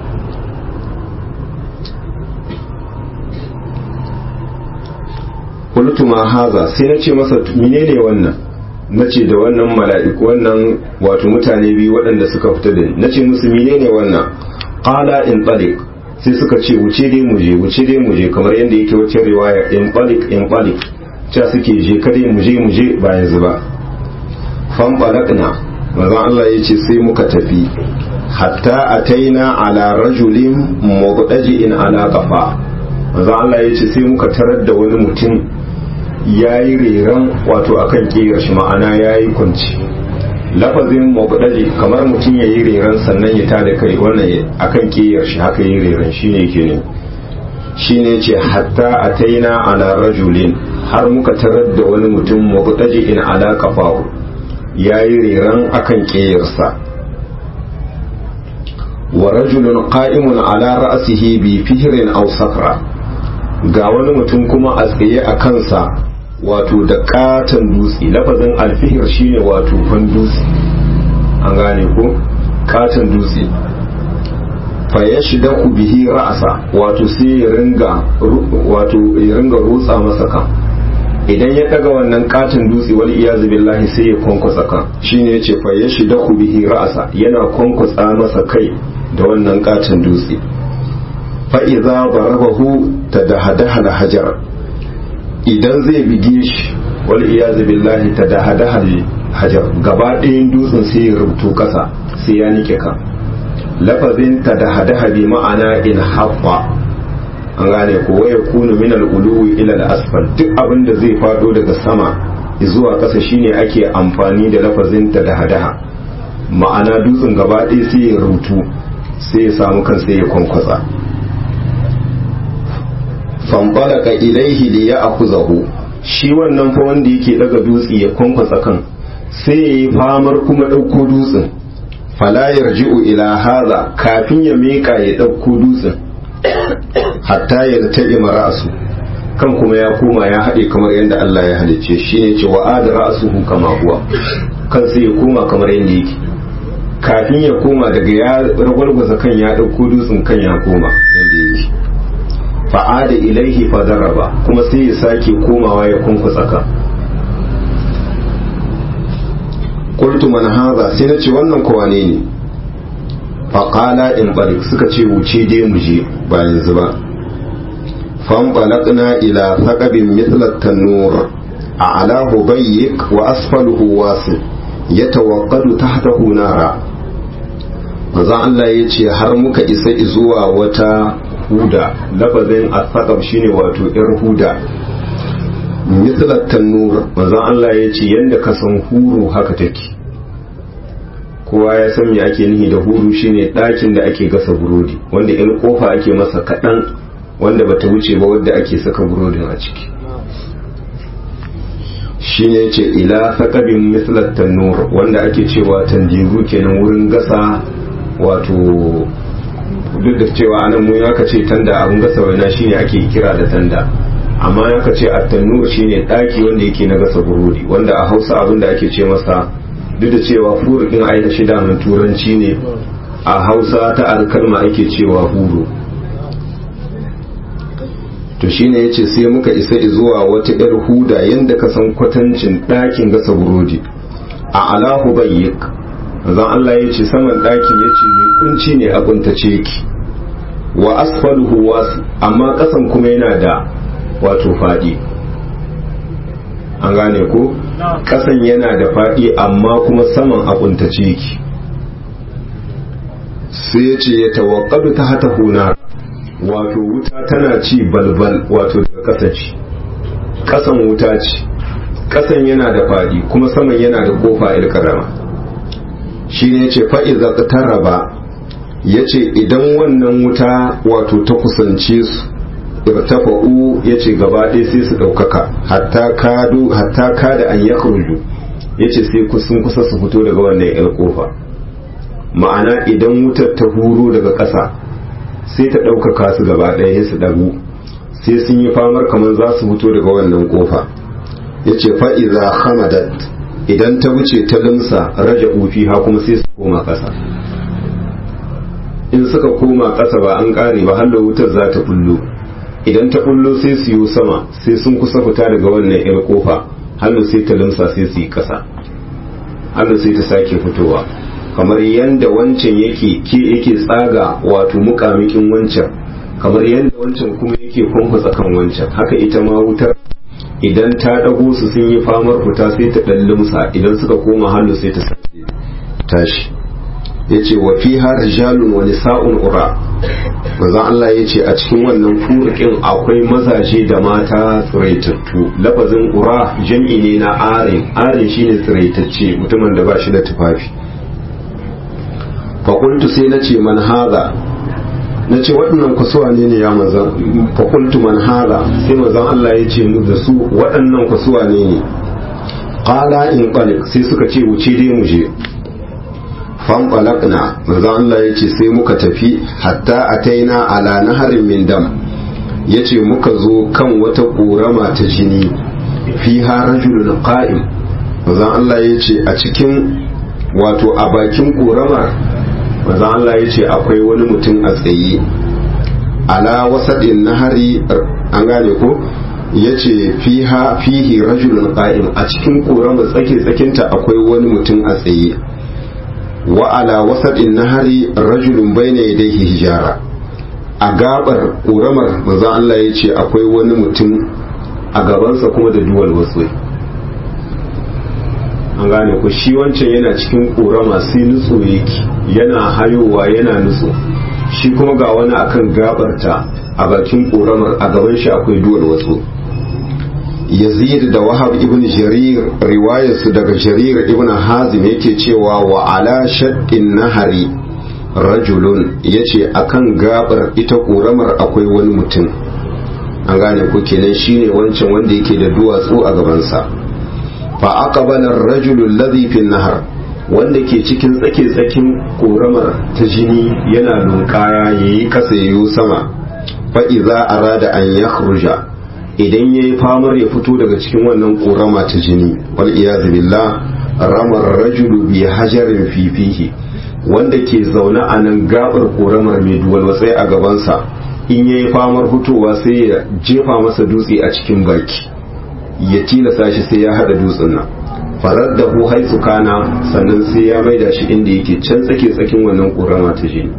qultu ma haza sai na ce masa menene wannan nace da wannan mala'iku wannan wato mutane biyu waɗanda suka fita da ni nace musu menene wannan qala in taliq sai suka ce wuce dai mu je wuce dai mu je kamar yadda yake wacce riwaya in taliq in taliq cha suke je kare mu je mu je ba yanzu ba fan balaqna manzon Allah yace sai muka tafi hatta ataina ala rajulin mubdaji'in ala qafa manzon Allah yace sai muka tarar da wani mutum ya yi reran wato akan kiyar shi ma'ana ya yi kunci lafazin mabudali kamar mutum ya yi reran sannan ya tada kai wannan akan kiyar shi haka yi reran shi ne ke ne shi ne ce hatta a taina ala rajulin har muka tarar da wani mutum mabudali in ala kafahu ya yi reran akan kiyarsa wa rajulun qa'imun ala ra'sihi bi fihrin aw sakra ga wani mutum kuma a tsaye a kansa wato da katon dutse lafazin alfihir shine wato fan dutse an gane ko katon dutse fa ya shida ku bihi ra'asa wato sai ya ringa wato ya ringa rutsa masa kan idan ya daga wannan katon dutse wal iyazu billahi sai ya kwankwasa kan shine yace fa ya shida ku bihi ra'asa yana kwankwasa masa kai da wannan katon dutse fa idza darabahu tadahadaha hajar idan zai bige shi wal iyazu billahi tadahadaha hajar gaba ɗayan dutsen sai ya rubutu kasa sai ya nike ka lafazin tadahadaha bi ma'ana in haffa an gane ko waya kunu min al-uluwi ila al-asfal duk abin da zai fado daga sama zuwa ƙasa shine ake amfani da lafazin tadahadaha ma'ana dutsen gaba ɗaya sai ya rubutu sai ya samu kan sai ya kwankwasa fanfalaka ilaihi li ya akuzahu shi wannan fa wanda yake daga dutse ya kwankwasa kan sai ya yi famar kuma ɗauko dutsen fala yarji'u ila haza kafin ya meka ya ɗauko dutsen hatta ya taɓe ra'asu kan kuma ya koma ya haɗe kamar yadda Allah ya halicce shi ne ce wa ada ra'asuhu kama huwa kan sai ya koma kamar yadda yake kafin ya koma daga ya ragwargwaza kan ya ɗauko dutsen kan ya koma yadda yake fa'ada ilaihi fadaraba kuma sai ya sake komawa ya kunkusa ka qultu man hadha sai na ce wannan ko wane ne faqala in balik suka ce wuce dai mu je ba yanzu ba fan balaqna ila saqabin mithla tanur a'lahu bayyik wa asfaluhu wasi yatawaqqadu tahtahu nara manzo Allah ya ce har muka isa zuwa wata huda lafazin asaqab shine wato yar huda mislat tanur manzon Allah ya ce yanda ka san huru haka take kowa ya san me ake nihi da huru shine ɗakin da ake gasa burodi wanda in kofa ake masa kaɗan wanda bata wuce ba wadda ake saka burodin a ciki shine yace ila saqabin mislat tanur wanda ake cewa tandiru kenan wurin gasa wato duk da cewa anan mu ya ce tanda abun gasa waina shine ake kira da tanda amma ya ce attannu shine daki wanda yake na gasa burodi wanda a Hausa abin da ake ce masa duk da cewa furu din aika shida mun turanci ne a Hausa ta alkalma ake cewa huru to shine yace sai muka isa zuwa wata yar huda yanda ka san kwatancin dakin gasa burodi a alahu bayyik zan Allah ya ce saman ɗakin ya ce mai kunci ne a kuntace ki wa asfaluhu wasu amma ƙasan kuma yana da wato faɗi an gane ko ƙasan yana da faɗi amma kuma saman a kuntace ki sai ya ce ya tawakkadu ta hata huna wato wuta tana ci balbal wato daga ƙasa ce ƙasan wuta ce ƙasan yana da faɗi kuma saman yana da kofa ilkarama shi ne ce fa'iza taraba ya ce idan wannan wuta wato ta kusance su irtafa'u ya ce gaba ɗaya sai su ɗaukaka hatta kada an ya ya ce sai sun kusa su fito daga wannan yar ƙofa ma'ana idan wutar ta huro daga ƙasa sai ta ɗaukaka su gaba ɗaya su ɗagu sai sun yi famar kamar za su fito daga wannan ƙofa ya ce fa'iza hamadat idan ta wuce ta limsa raja ufi ha kuma sai su koma ƙasa in suka koma ƙasa ba an ƙare ba hallo wutar za ta bullo idan ta bullo sai su yi sama sai sun kusa fita daga wannan yar kofa hallo sai ta limsa sai su yi ƙasa hallo sai ta sake fitowa kamar yanda wancan yake ke yake tsaga wato mukamikin wancan kamar yanda wancan kuma yake kwankwasa kan wancan haka ita ma wutar idan ta ɗago su sun yi famar fita sai ta ɗan limsa idan suka koma hannu sai ta sake tashi ya ce wa fi har rijalun wani sa'un ura manzon Allah ya ce a cikin wannan furkin akwai mazaje da mata tsiraitattu lafazin ura jam'i ne na arin arin shine tsiraitacce mutumin da ba shi da tufafi fakultu sai na ce man haza na ce waɗannan kusuwa ne ne ya manzan fakultu man hala sai manzan Allah ya ce da su waɗannan kusuwa ne ne ƙala in ƙalik sai suka ce wuce dai mu je fan ƙalakna manzan Allah ya ce sai muka tafi hatta a taina ala naharin min dam ya ce muka zo kan wata ƙorama ta jini fiha rajulun qa'im manzon Allah ya ce a cikin wato a bakin ƙoramar manzon Allah ya ce akwai wani mutum a tsaye ala wasadin nahari an gane ko ya ce fihi rajulun qa'im a cikin ƙoramar tsake tsakinta akwai wani mutum a tsaye wa ala wasadin nahari rajulun bayna yadayhi hijara a gabar ƙoramar manzon Allah ya ce akwai wani mutum a gabansa kuma da duwal wasu an gane ku shi wancan yana cikin ƙorama sai nutso yake yana hayowa yana nutso shi kuma ga wani akan gabarta a bakin ƙoramar a gaban shi akwai duwal wasu yazid da wahab ibn jarir riwayarsu daga jarir ibn hazim yake cewa wa ala shaddin nahari rajulun yace akan gabar ita ƙoramar akwai wani mutum an gane ku kenan shine wancan wanda yake da duwatsu a gabansa fa aqbala ar-rajulu alladhi fi nahar wanda ke cikin tsake tsakin koramar ta jini yana lunkaya yayi kasa yayo sama fa idza arada an yakhruja idan yayi famar ya fito daga cikin wannan korama ta jini wal iyaz billah ramar rajulu bi hajarin fi fihi wanda ke zaune a nan gabar koramar mai duwal wasai a gabansa in yayi famar fitowa sai ya jefa masa dutse a cikin baki ya tilasa shi sai ya hada dutsen nan farar da hu haisu kana sannan sai ya maida shi inda yake can tsake tsakin wannan ƙorama ta jini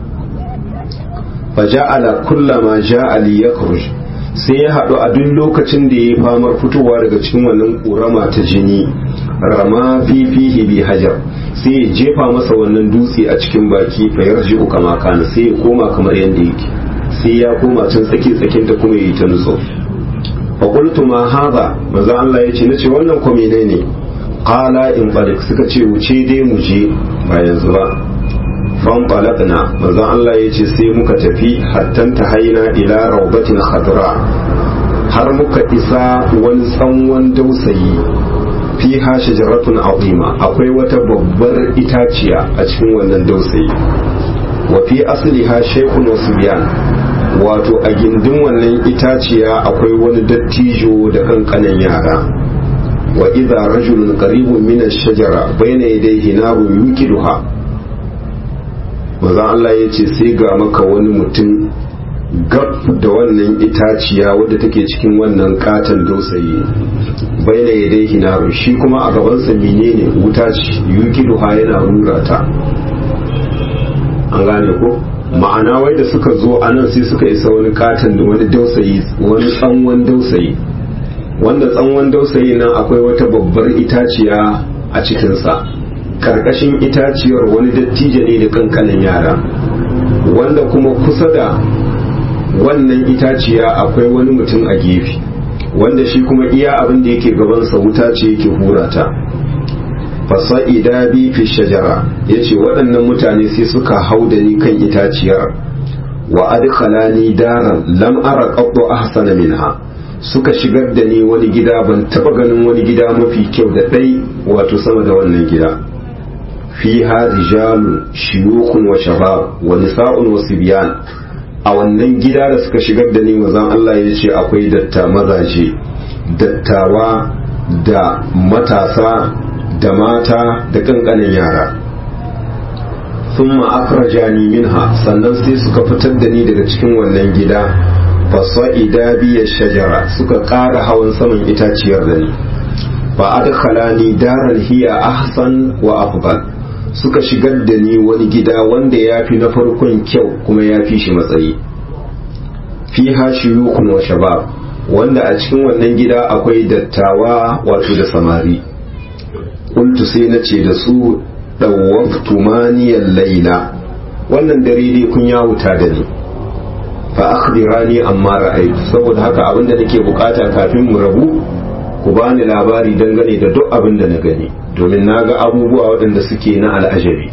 fa ja'ala kullama ja'a li yakhruj sai ya haɗu a duk lokacin da ya yi famar fitowa daga cikin wannan ƙorama ta jini rama fi fihi bi hajar sai ya jefa masa wannan dutse a cikin baki fa yarji'u kama kana sai ya koma kamar yadda yake sai ya koma can tsaki tsakin ta kuma yi ta nutso fa qultu ma hadha manzo Allah yace nace wannan ko menene qala in balik suka ce wuce dai mu je ba yanzu ba fan balagna manzo Allah yace sai muka tafi hattan haina ila rawbatin khadra har muka isa wani tsanwan dausayi fiha shajaratun azima akwai wata babbar itaciya a cikin wannan dausayi wa fi asliha shaykhun wasbiyan wato a gindin wannan itaciya akwai wani dattijo da kankanan yara wa idza rajulun qaribun min ash-shajara bayna yadayhi narun yukiduha maza Allah ya ce sai ga maka wani mutum gab da wannan itaciya wadda take cikin wannan katon dausayi bayna yadayhi narun shi kuma a gabansa menene wuta ce yukiduha yana rura ta an gane ko ma'ana wai da suka zo a nan sai suka isa wani katon da wani dausayi wani tsanwan dausayi wanda tsanwan dausayi nan akwai wata babbar itaciya a cikinsa karkashin itaciyar wani dattijo ne da kankanin yara wanda kuma kusa da wannan itaciya akwai wani mutum a gefe wanda shi kuma iya abin da yake gabansa wuta ce yake hura ta fasa'ida bi fi shajara yace waɗannan mutane sai suka hau da ni kan itaciyar wa adkhalani daran lam ara qaddu ahsana minha suka shigar da ni wani gida ban taba ganin wani gida mafi kyau da dai wato sama da wannan gida fiha rijalun shuyukhun wa shabab wa nisa'un wa sibyan a wannan gida da suka shigar da ni mazan Allah ya ce akwai datta mazaje dattawa da matasa da mata da kankanin yara sun ma'akrajani minha sannan sai suka fitar da ni daga cikin wannan gida fasa'ida biya shajara suka ƙara hawan saman itaciyar da ni ba adkhalani daran hiya ahsan wa afdal suka shigar da ni wani gida wanda ya fi na farkon kyau kuma ya fi shi matsayi fi hashiyukun wa shabab wanda a cikin wannan gida akwai dattawa wato da samari kuntu sai na ce da su ɗauwaftu maniyar laila wannan dare dai kun ya wuta da ni fa akhbirani amma ra'aytu saboda haka abinda nake bukata kafin mu rabu ku bani labari dangane da duk abin da na gani domin na ga abubuwa waɗanda suke na al'ajabi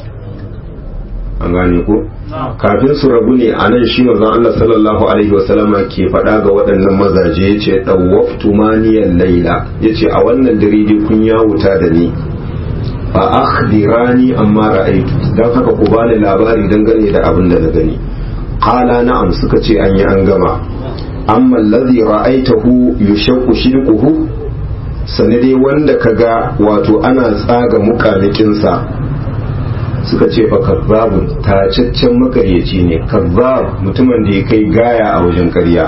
an gane ko kafin su rabu ne a nan shi manzon Allah sallallahu alaihi wasallama ke faɗa ga waɗannan mazaje ya ce ɗauwaftu maniyan laila ya ce a wannan dare dai kun ya wuta da ni fa akhbirani amma ra'aytu dan haka ku bani labari dangane da abin da na gani qala na'am suka ce an yi an gama amma allazi ra'aytahu yushaqqu shidquhu sane dai wanda kaga wato ana tsaga mukamikinsa suka ce fa kazzabun tacaccen makaryaci ne kazzab mutumin da ya kai gaya a wajen karya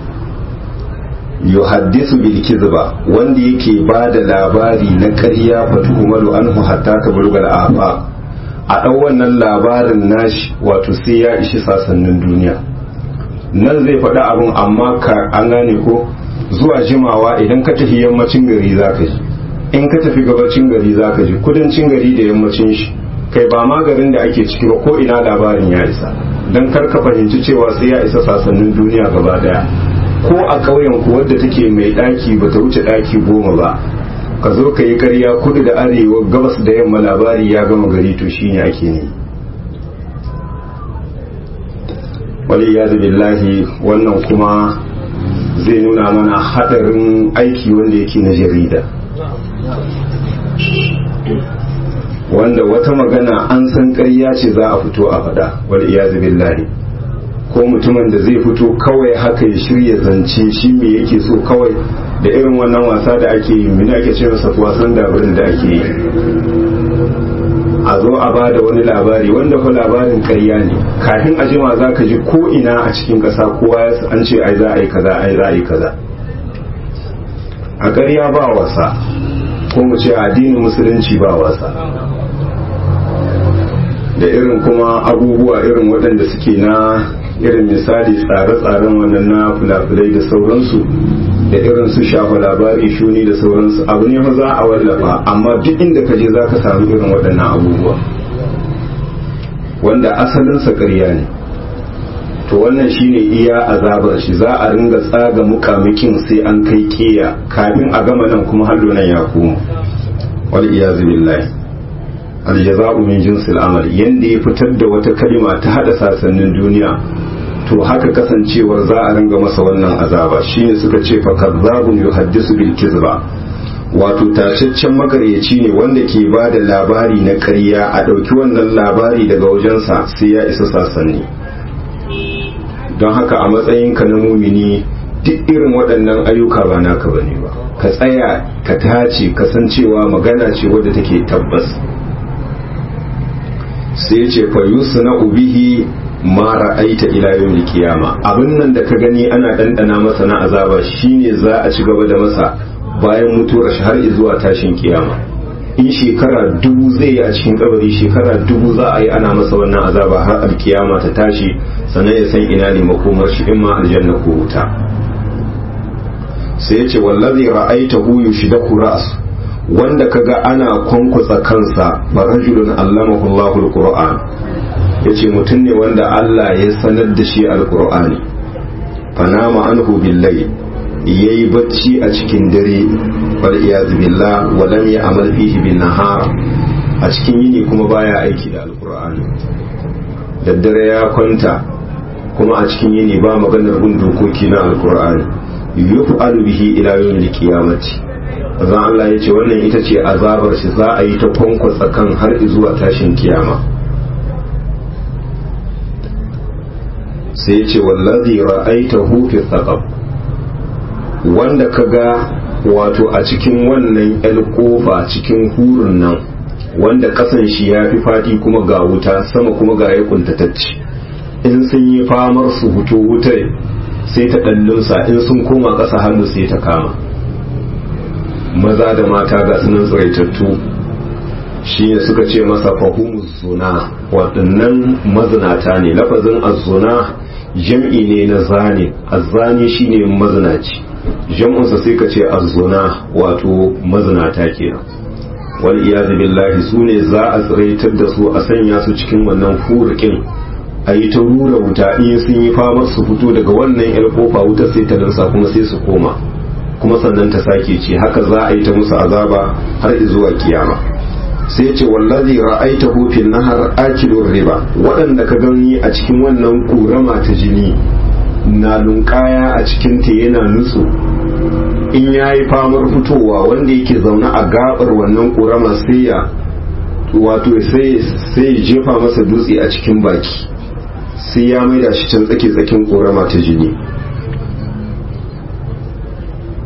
yuhaddisu bil kizba wanda yake ba da labari na karya fa tuhumalu anhu hatta tablugha al afa a ɗau wannan labarin nashi wato sai ya ishi sasannin duniya nan zai faɗi abin amma ka an gane ko zuwa jimawa idan ka tafi yammacin gari zaka ji in ka tafi gabacin gari zaka ji kudancin gari da yammacin shi kai ba ma garin da ake ciki ba ko ina labarin ya isa don kar ka fahimci cewa sai ya isa sasannin duniya gaba daya ko a ƙauyen ku wadda take mai ɗaki ba ta wuce ɗaki goma ba ka zo ka yi ƙarya kudu da arewa gabas da yamma labari ya gama gari to shine ake ne wali ya billahi wannan kuma zai nuna mana haɗarin aiki wanda yake na jarida wanda wata magana an san ƙarya ce za a fito a faɗa wal iyazu billahi ko mutumin da zai fito kawai haka ya shirya zance shi me yake so kawai da irin wannan wasa da ake yi mini ake ce masa wasan dabarin da ake yi a zo a ba da wani labari wanda fa labarin ƙarya ne kafin a jima za ka ji ko ina a cikin ƙasa kowa an ce ai za a yi kaza ai za a yi kaza a ƙarya ba wasa ko mu ce addinin musulunci ba wasa da irin kuma abubuwa irin waɗanda suke na irin misali tsare-tsaren wannan na fulafulai da sauransu da irin su shafa labari shuni da sauransu abu ne za a wallafa amma duk inda ka je za ka samu irin waɗannan abubuwa wanda asalinsa ƙarya ne to wannan shine iya azabar shi za a ringa tsaga mukamikin sai an kai keya kafin a gama nan kuma hallo nan ya komo wal iyazu billahi aljaza'u min jinsil amal yanda ya fitar da wata kalima ta hada sasannin duniya to haka kasancewar za a ringa masa wannan azaba shine suka ce fa kazzabun yuhaddisu bil kizba wato tashaccen makaryaci ne wanda ke ba da labari na ƙarya a ɗauki wannan labari daga wajensa sai ya isa sasanni don haka a matsayinka na mumini duk irin waɗannan ayyuka ba naka bane ba ka tsaya ka tace kasancewa magana ce wadda take tabbas sai ce fa yusna ubihi ma ra'aita ila yawmil qiyama abin nan da ka gani ana dandana masa na azaba shine za a ci gaba da masa bayan mutuwar shi har zuwa tashin kiyama in shekara dubu zai yi a cikin kabari shekara dubu za a yi ana masa wannan azaba har alkiyama ta tashi sannan ya san ina ne makomar shi in ma aljanna ko wuta sai ya ce wallazi ra'aitahu yushdaku ra's wanda kaga ana kwankwatsa kansa ba rajulun allamahu Allahu alquran yace mutum ne wanda Allah ya sanar da shi alqur'ani fanama anhu billahi yayi bacci a cikin dare wal iyaz billah wa lam ya'mal fihi bin nahar a cikin yini kuma baya aiki da alqur'ani daddare ya kwanta kuma a cikin yini ba maganar bin dokoki na alqur'ani yuf'alu bihi ila yawmil qiyamati zan Allah ya ce wannan ita ce azabar shi za a yi ta kwankwasa kan har zuwa tashin kiyama sai ya ce wallazi ra'aitahu fi thaqab wanda kaga wato a cikin wannan yar kofa cikin hurun nan wanda kasan shi ya fi fadi kuma ga wuta sama kuma ga ya kuntatacce in sun yi famar su huto wutar sai ta ɗallunsa in sun koma ƙasa hannu sai ta kama maza da mata ga sunan tsiraitattu shi ne suka ce masa fahimu zuna waɗannan mazinata ne lafazin azzuna jam'i ne na zane azzani shi ne mazinaci jam'unsa sai ka ce azzuna wato mazinata kenan wal iyazu billahi su ne za a tsiraitar da su a sanya su cikin wannan furikin a yi ta rura wuta in sun yi famar su fito daga wannan yar kofa wuta sai ta dansa kuma sai su koma kuma sannan ta sake ce haka za a yi ta musu azaba har zuwa kiyama sai ce wallazi ra'aitahu fil nahar akilur riba waɗanda ka gani a cikin wannan kurama ta jini na lunkaya a cikin ta yana nutsu in yayi famar fitowa wanda yake zaune a gabar wannan kurama sai ya wato sai sai jefa masa dutse a cikin baki sai ya maida shi can tsake tsakin korama ta jini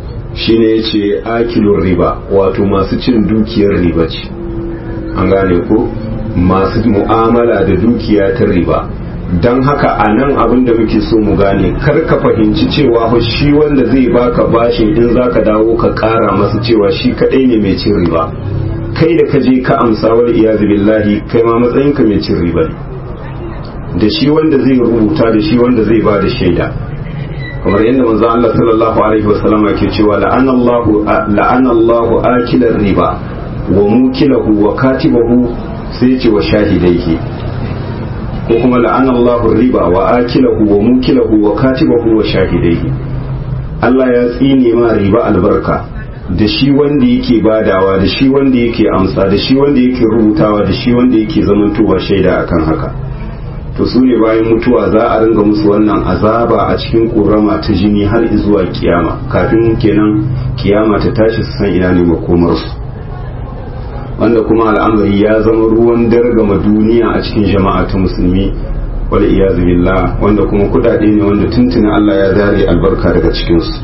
shine yace akilur riba wato masu cin dukiyar riba ce an gane ko masu mu'amala da dukiya ta riba don haka a nan abin da muke so mu gane kar ka fahimci cewa fa shi wanda zai baka bashin in zaka dawo ka kara masa cewa shi kadai ne mai cin riba kai da ka je ka amsa wal iyazu billahi kai ma matsayin ka mai cin riba da shi wanda zai rubuta da shi wanda zai ba da shaida kamar yadda manzo Allah sallallahu alaihi wasallam yake cewa la'ana Allahu la'ana Allahu akilar riba wa mukilahu wa katibahu sai ce wa shahidaihi ko kuma la'ana Allahu riba wa akilahu wa mukilahu wa katibahu wa shahidaihi Allah ya tsine ma riba albarka da shi wanda yake badawa da shi wanda yake amsa da shi wanda yake rubutawa da shi wanda yake zamantowa shaida akan haka to su ne bayan mutuwa za a ringa musu wannan azaba a cikin ƙorama ta jini har zuwa kiyama kafin kenan kiyama ta tashi su san ina ne makomarsu wanda kuma al'amari ya zama ruwan dargama duniya a cikin jama'a ta musulmi wal iyazu billah wanda kuma kudade ne wanda tuntuni Allah ya zare albarka daga cikinsu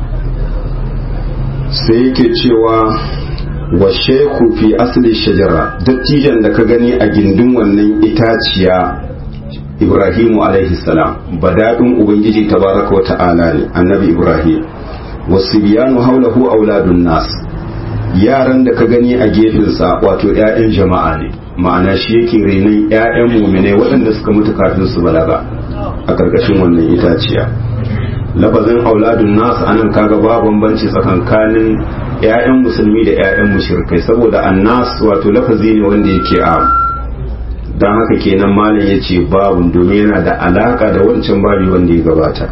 sai yake cewa wa sheku fi asli shajara dattijan da ka gani a gindin wannan itaciya ibrahimu alaihi salam badadin ubangiji tabaraka wa ta'ala ne annabi ibrahim wasu biyanu haulahu auladun nas yaran da ka gani a gefensa wato 'ya'yan jama'a ne ma'ana shi yake renon 'ya'yan muminai waɗanda suka mutu kafin su balaga a ƙarƙashin wannan itaciya lafazin auladun nas anan kaga ba bambanci tsakankanin 'ya'yan musulmi da 'ya'yan mushrikai saboda annas wato lafazi ne wanda yake a don haka kenan malam ya ce babu domin yana da alaka da wancan babi wanda ya gabata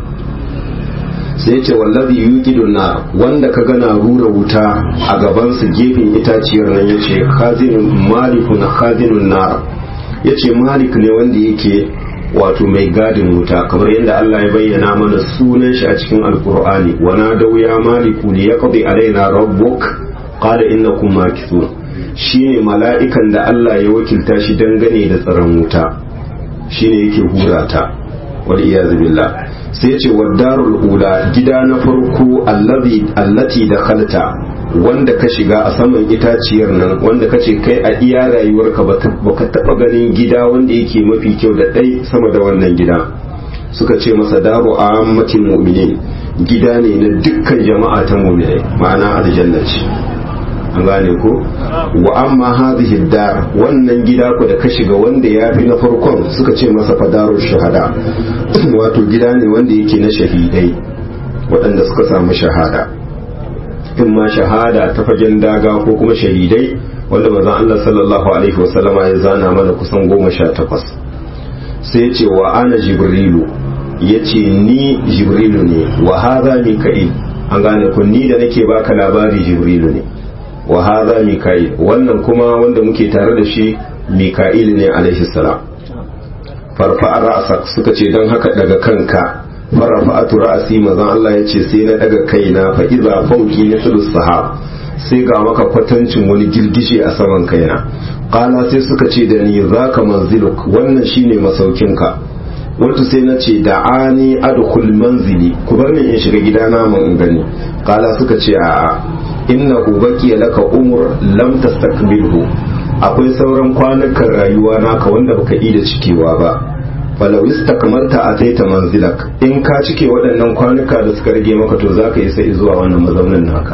sai ce wallazi yuqidun nar wanda ka gana rura wuta a gaban su gefen itaciyar nan yace khazinun malikun khazinun nar yace malik ne wanda yake wato mai gadin wuta kamar yadda Allah ya bayyana mana sunan shi a cikin alqur'ani wa nadaw ya maliku li yaqdi alaina rabbuk qala innakum makithun shine mala'ikan da Allah ya wakilta shi dangane da tsaron wuta shine yake hurata wal iyaz billah sai ce darul ula gida na farko allati da khalta wanda ka shiga a saman itaciyar nan wanda ka ce kai a iya rayuwarka baka taba ganin gida wanda yake mafi kyau da ɗai sama da wannan gida suka ce masa daru a ammatin mu'minin gida ne na dukkan jama'a ta mu'minai ma'ana aljanna ce an gane ko wa amma hadhihi dar wannan gida ku da ka shiga wanda ya fi na farkon suka ce masa fadaru shahada wato gida ne wanda yake na shahidai waɗanda suka samu shahada in ma shahada ta fagen daga ko kuma shahidai wanda manzon Allah sallallahu alaihi wasallama ya zana mana kusan goma sha takwas sai ce wa ana jibrilu ya ce ni jibrilu ne wa haza mika'il an gane ku ni da nake baka labari jibrilu ne wa hadha mika'il wannan kuma wanda muke tare da shi mika'il ne alaihi salam farfa ra'sak suka ce dan haka daga kanka farfa'atu ra'si mazan Allah ya ce sai na daga kaina fa idza fawqi mithlu sahab sai ga maka kwatancin wani girgije a saman kaina qala sai suka ce da ni zaka manziluk wannan shine masaukinka wato sai na ce da ani adkhul manzili ku bar ni in shiga gidana mun in gani qala suka ce a'a innahu baqiya laka umur lam tastakmilhu akwai sauran kwanukan rayuwa naka wanda baka yi da cikewa ba falau istakmalta ataita manzilak in ka cike waɗannan kwanuka da suka rage maka to zaka isa zuwa wannan mazaunin naka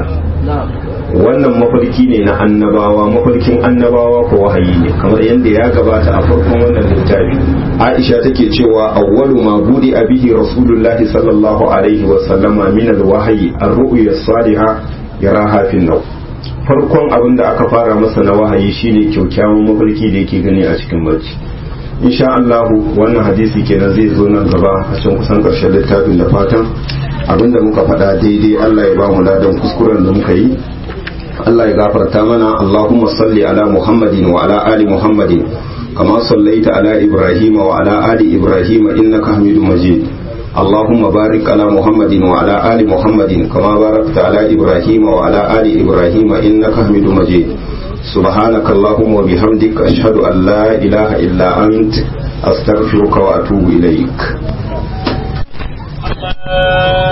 wannan mafarki ne na annabawa mafarkin annabawa ko wahayi ne kamar yadda ya gabata a farkon wannan littafi aisha take cewa awwalu ma budi abihi rasulullahi sallallahu alaihi wa sallama min alwahyi ar-ru'ya as-salihah yaraha fi naw farkon abin da aka fara masa na wahayi shine kyaukyawan mafarki da yake gani a cikin barci insha Allah wannan hadisi kenan zai zo nan gaba a can kusan karshen littafin da fatan abinda muka faɗa daidai Allah ya ba mu ladan kuskuren da muka yi Allah ya gafarta mana Allahumma salli ala Muhammadin wa ala ali Muhammadin kama sallaita ala Ibrahim wa ala ali Ibrahim innaka Hamidum Majid اللهم بارك على محمد وعلى آل محمد كما باركت على إبراهيم وعلى آل إبراهيم إنك حميد مجيد سبحانك اللهم وبحمدك أشهد أن لا إله إلا أنت أستغفرك وأتوب إليك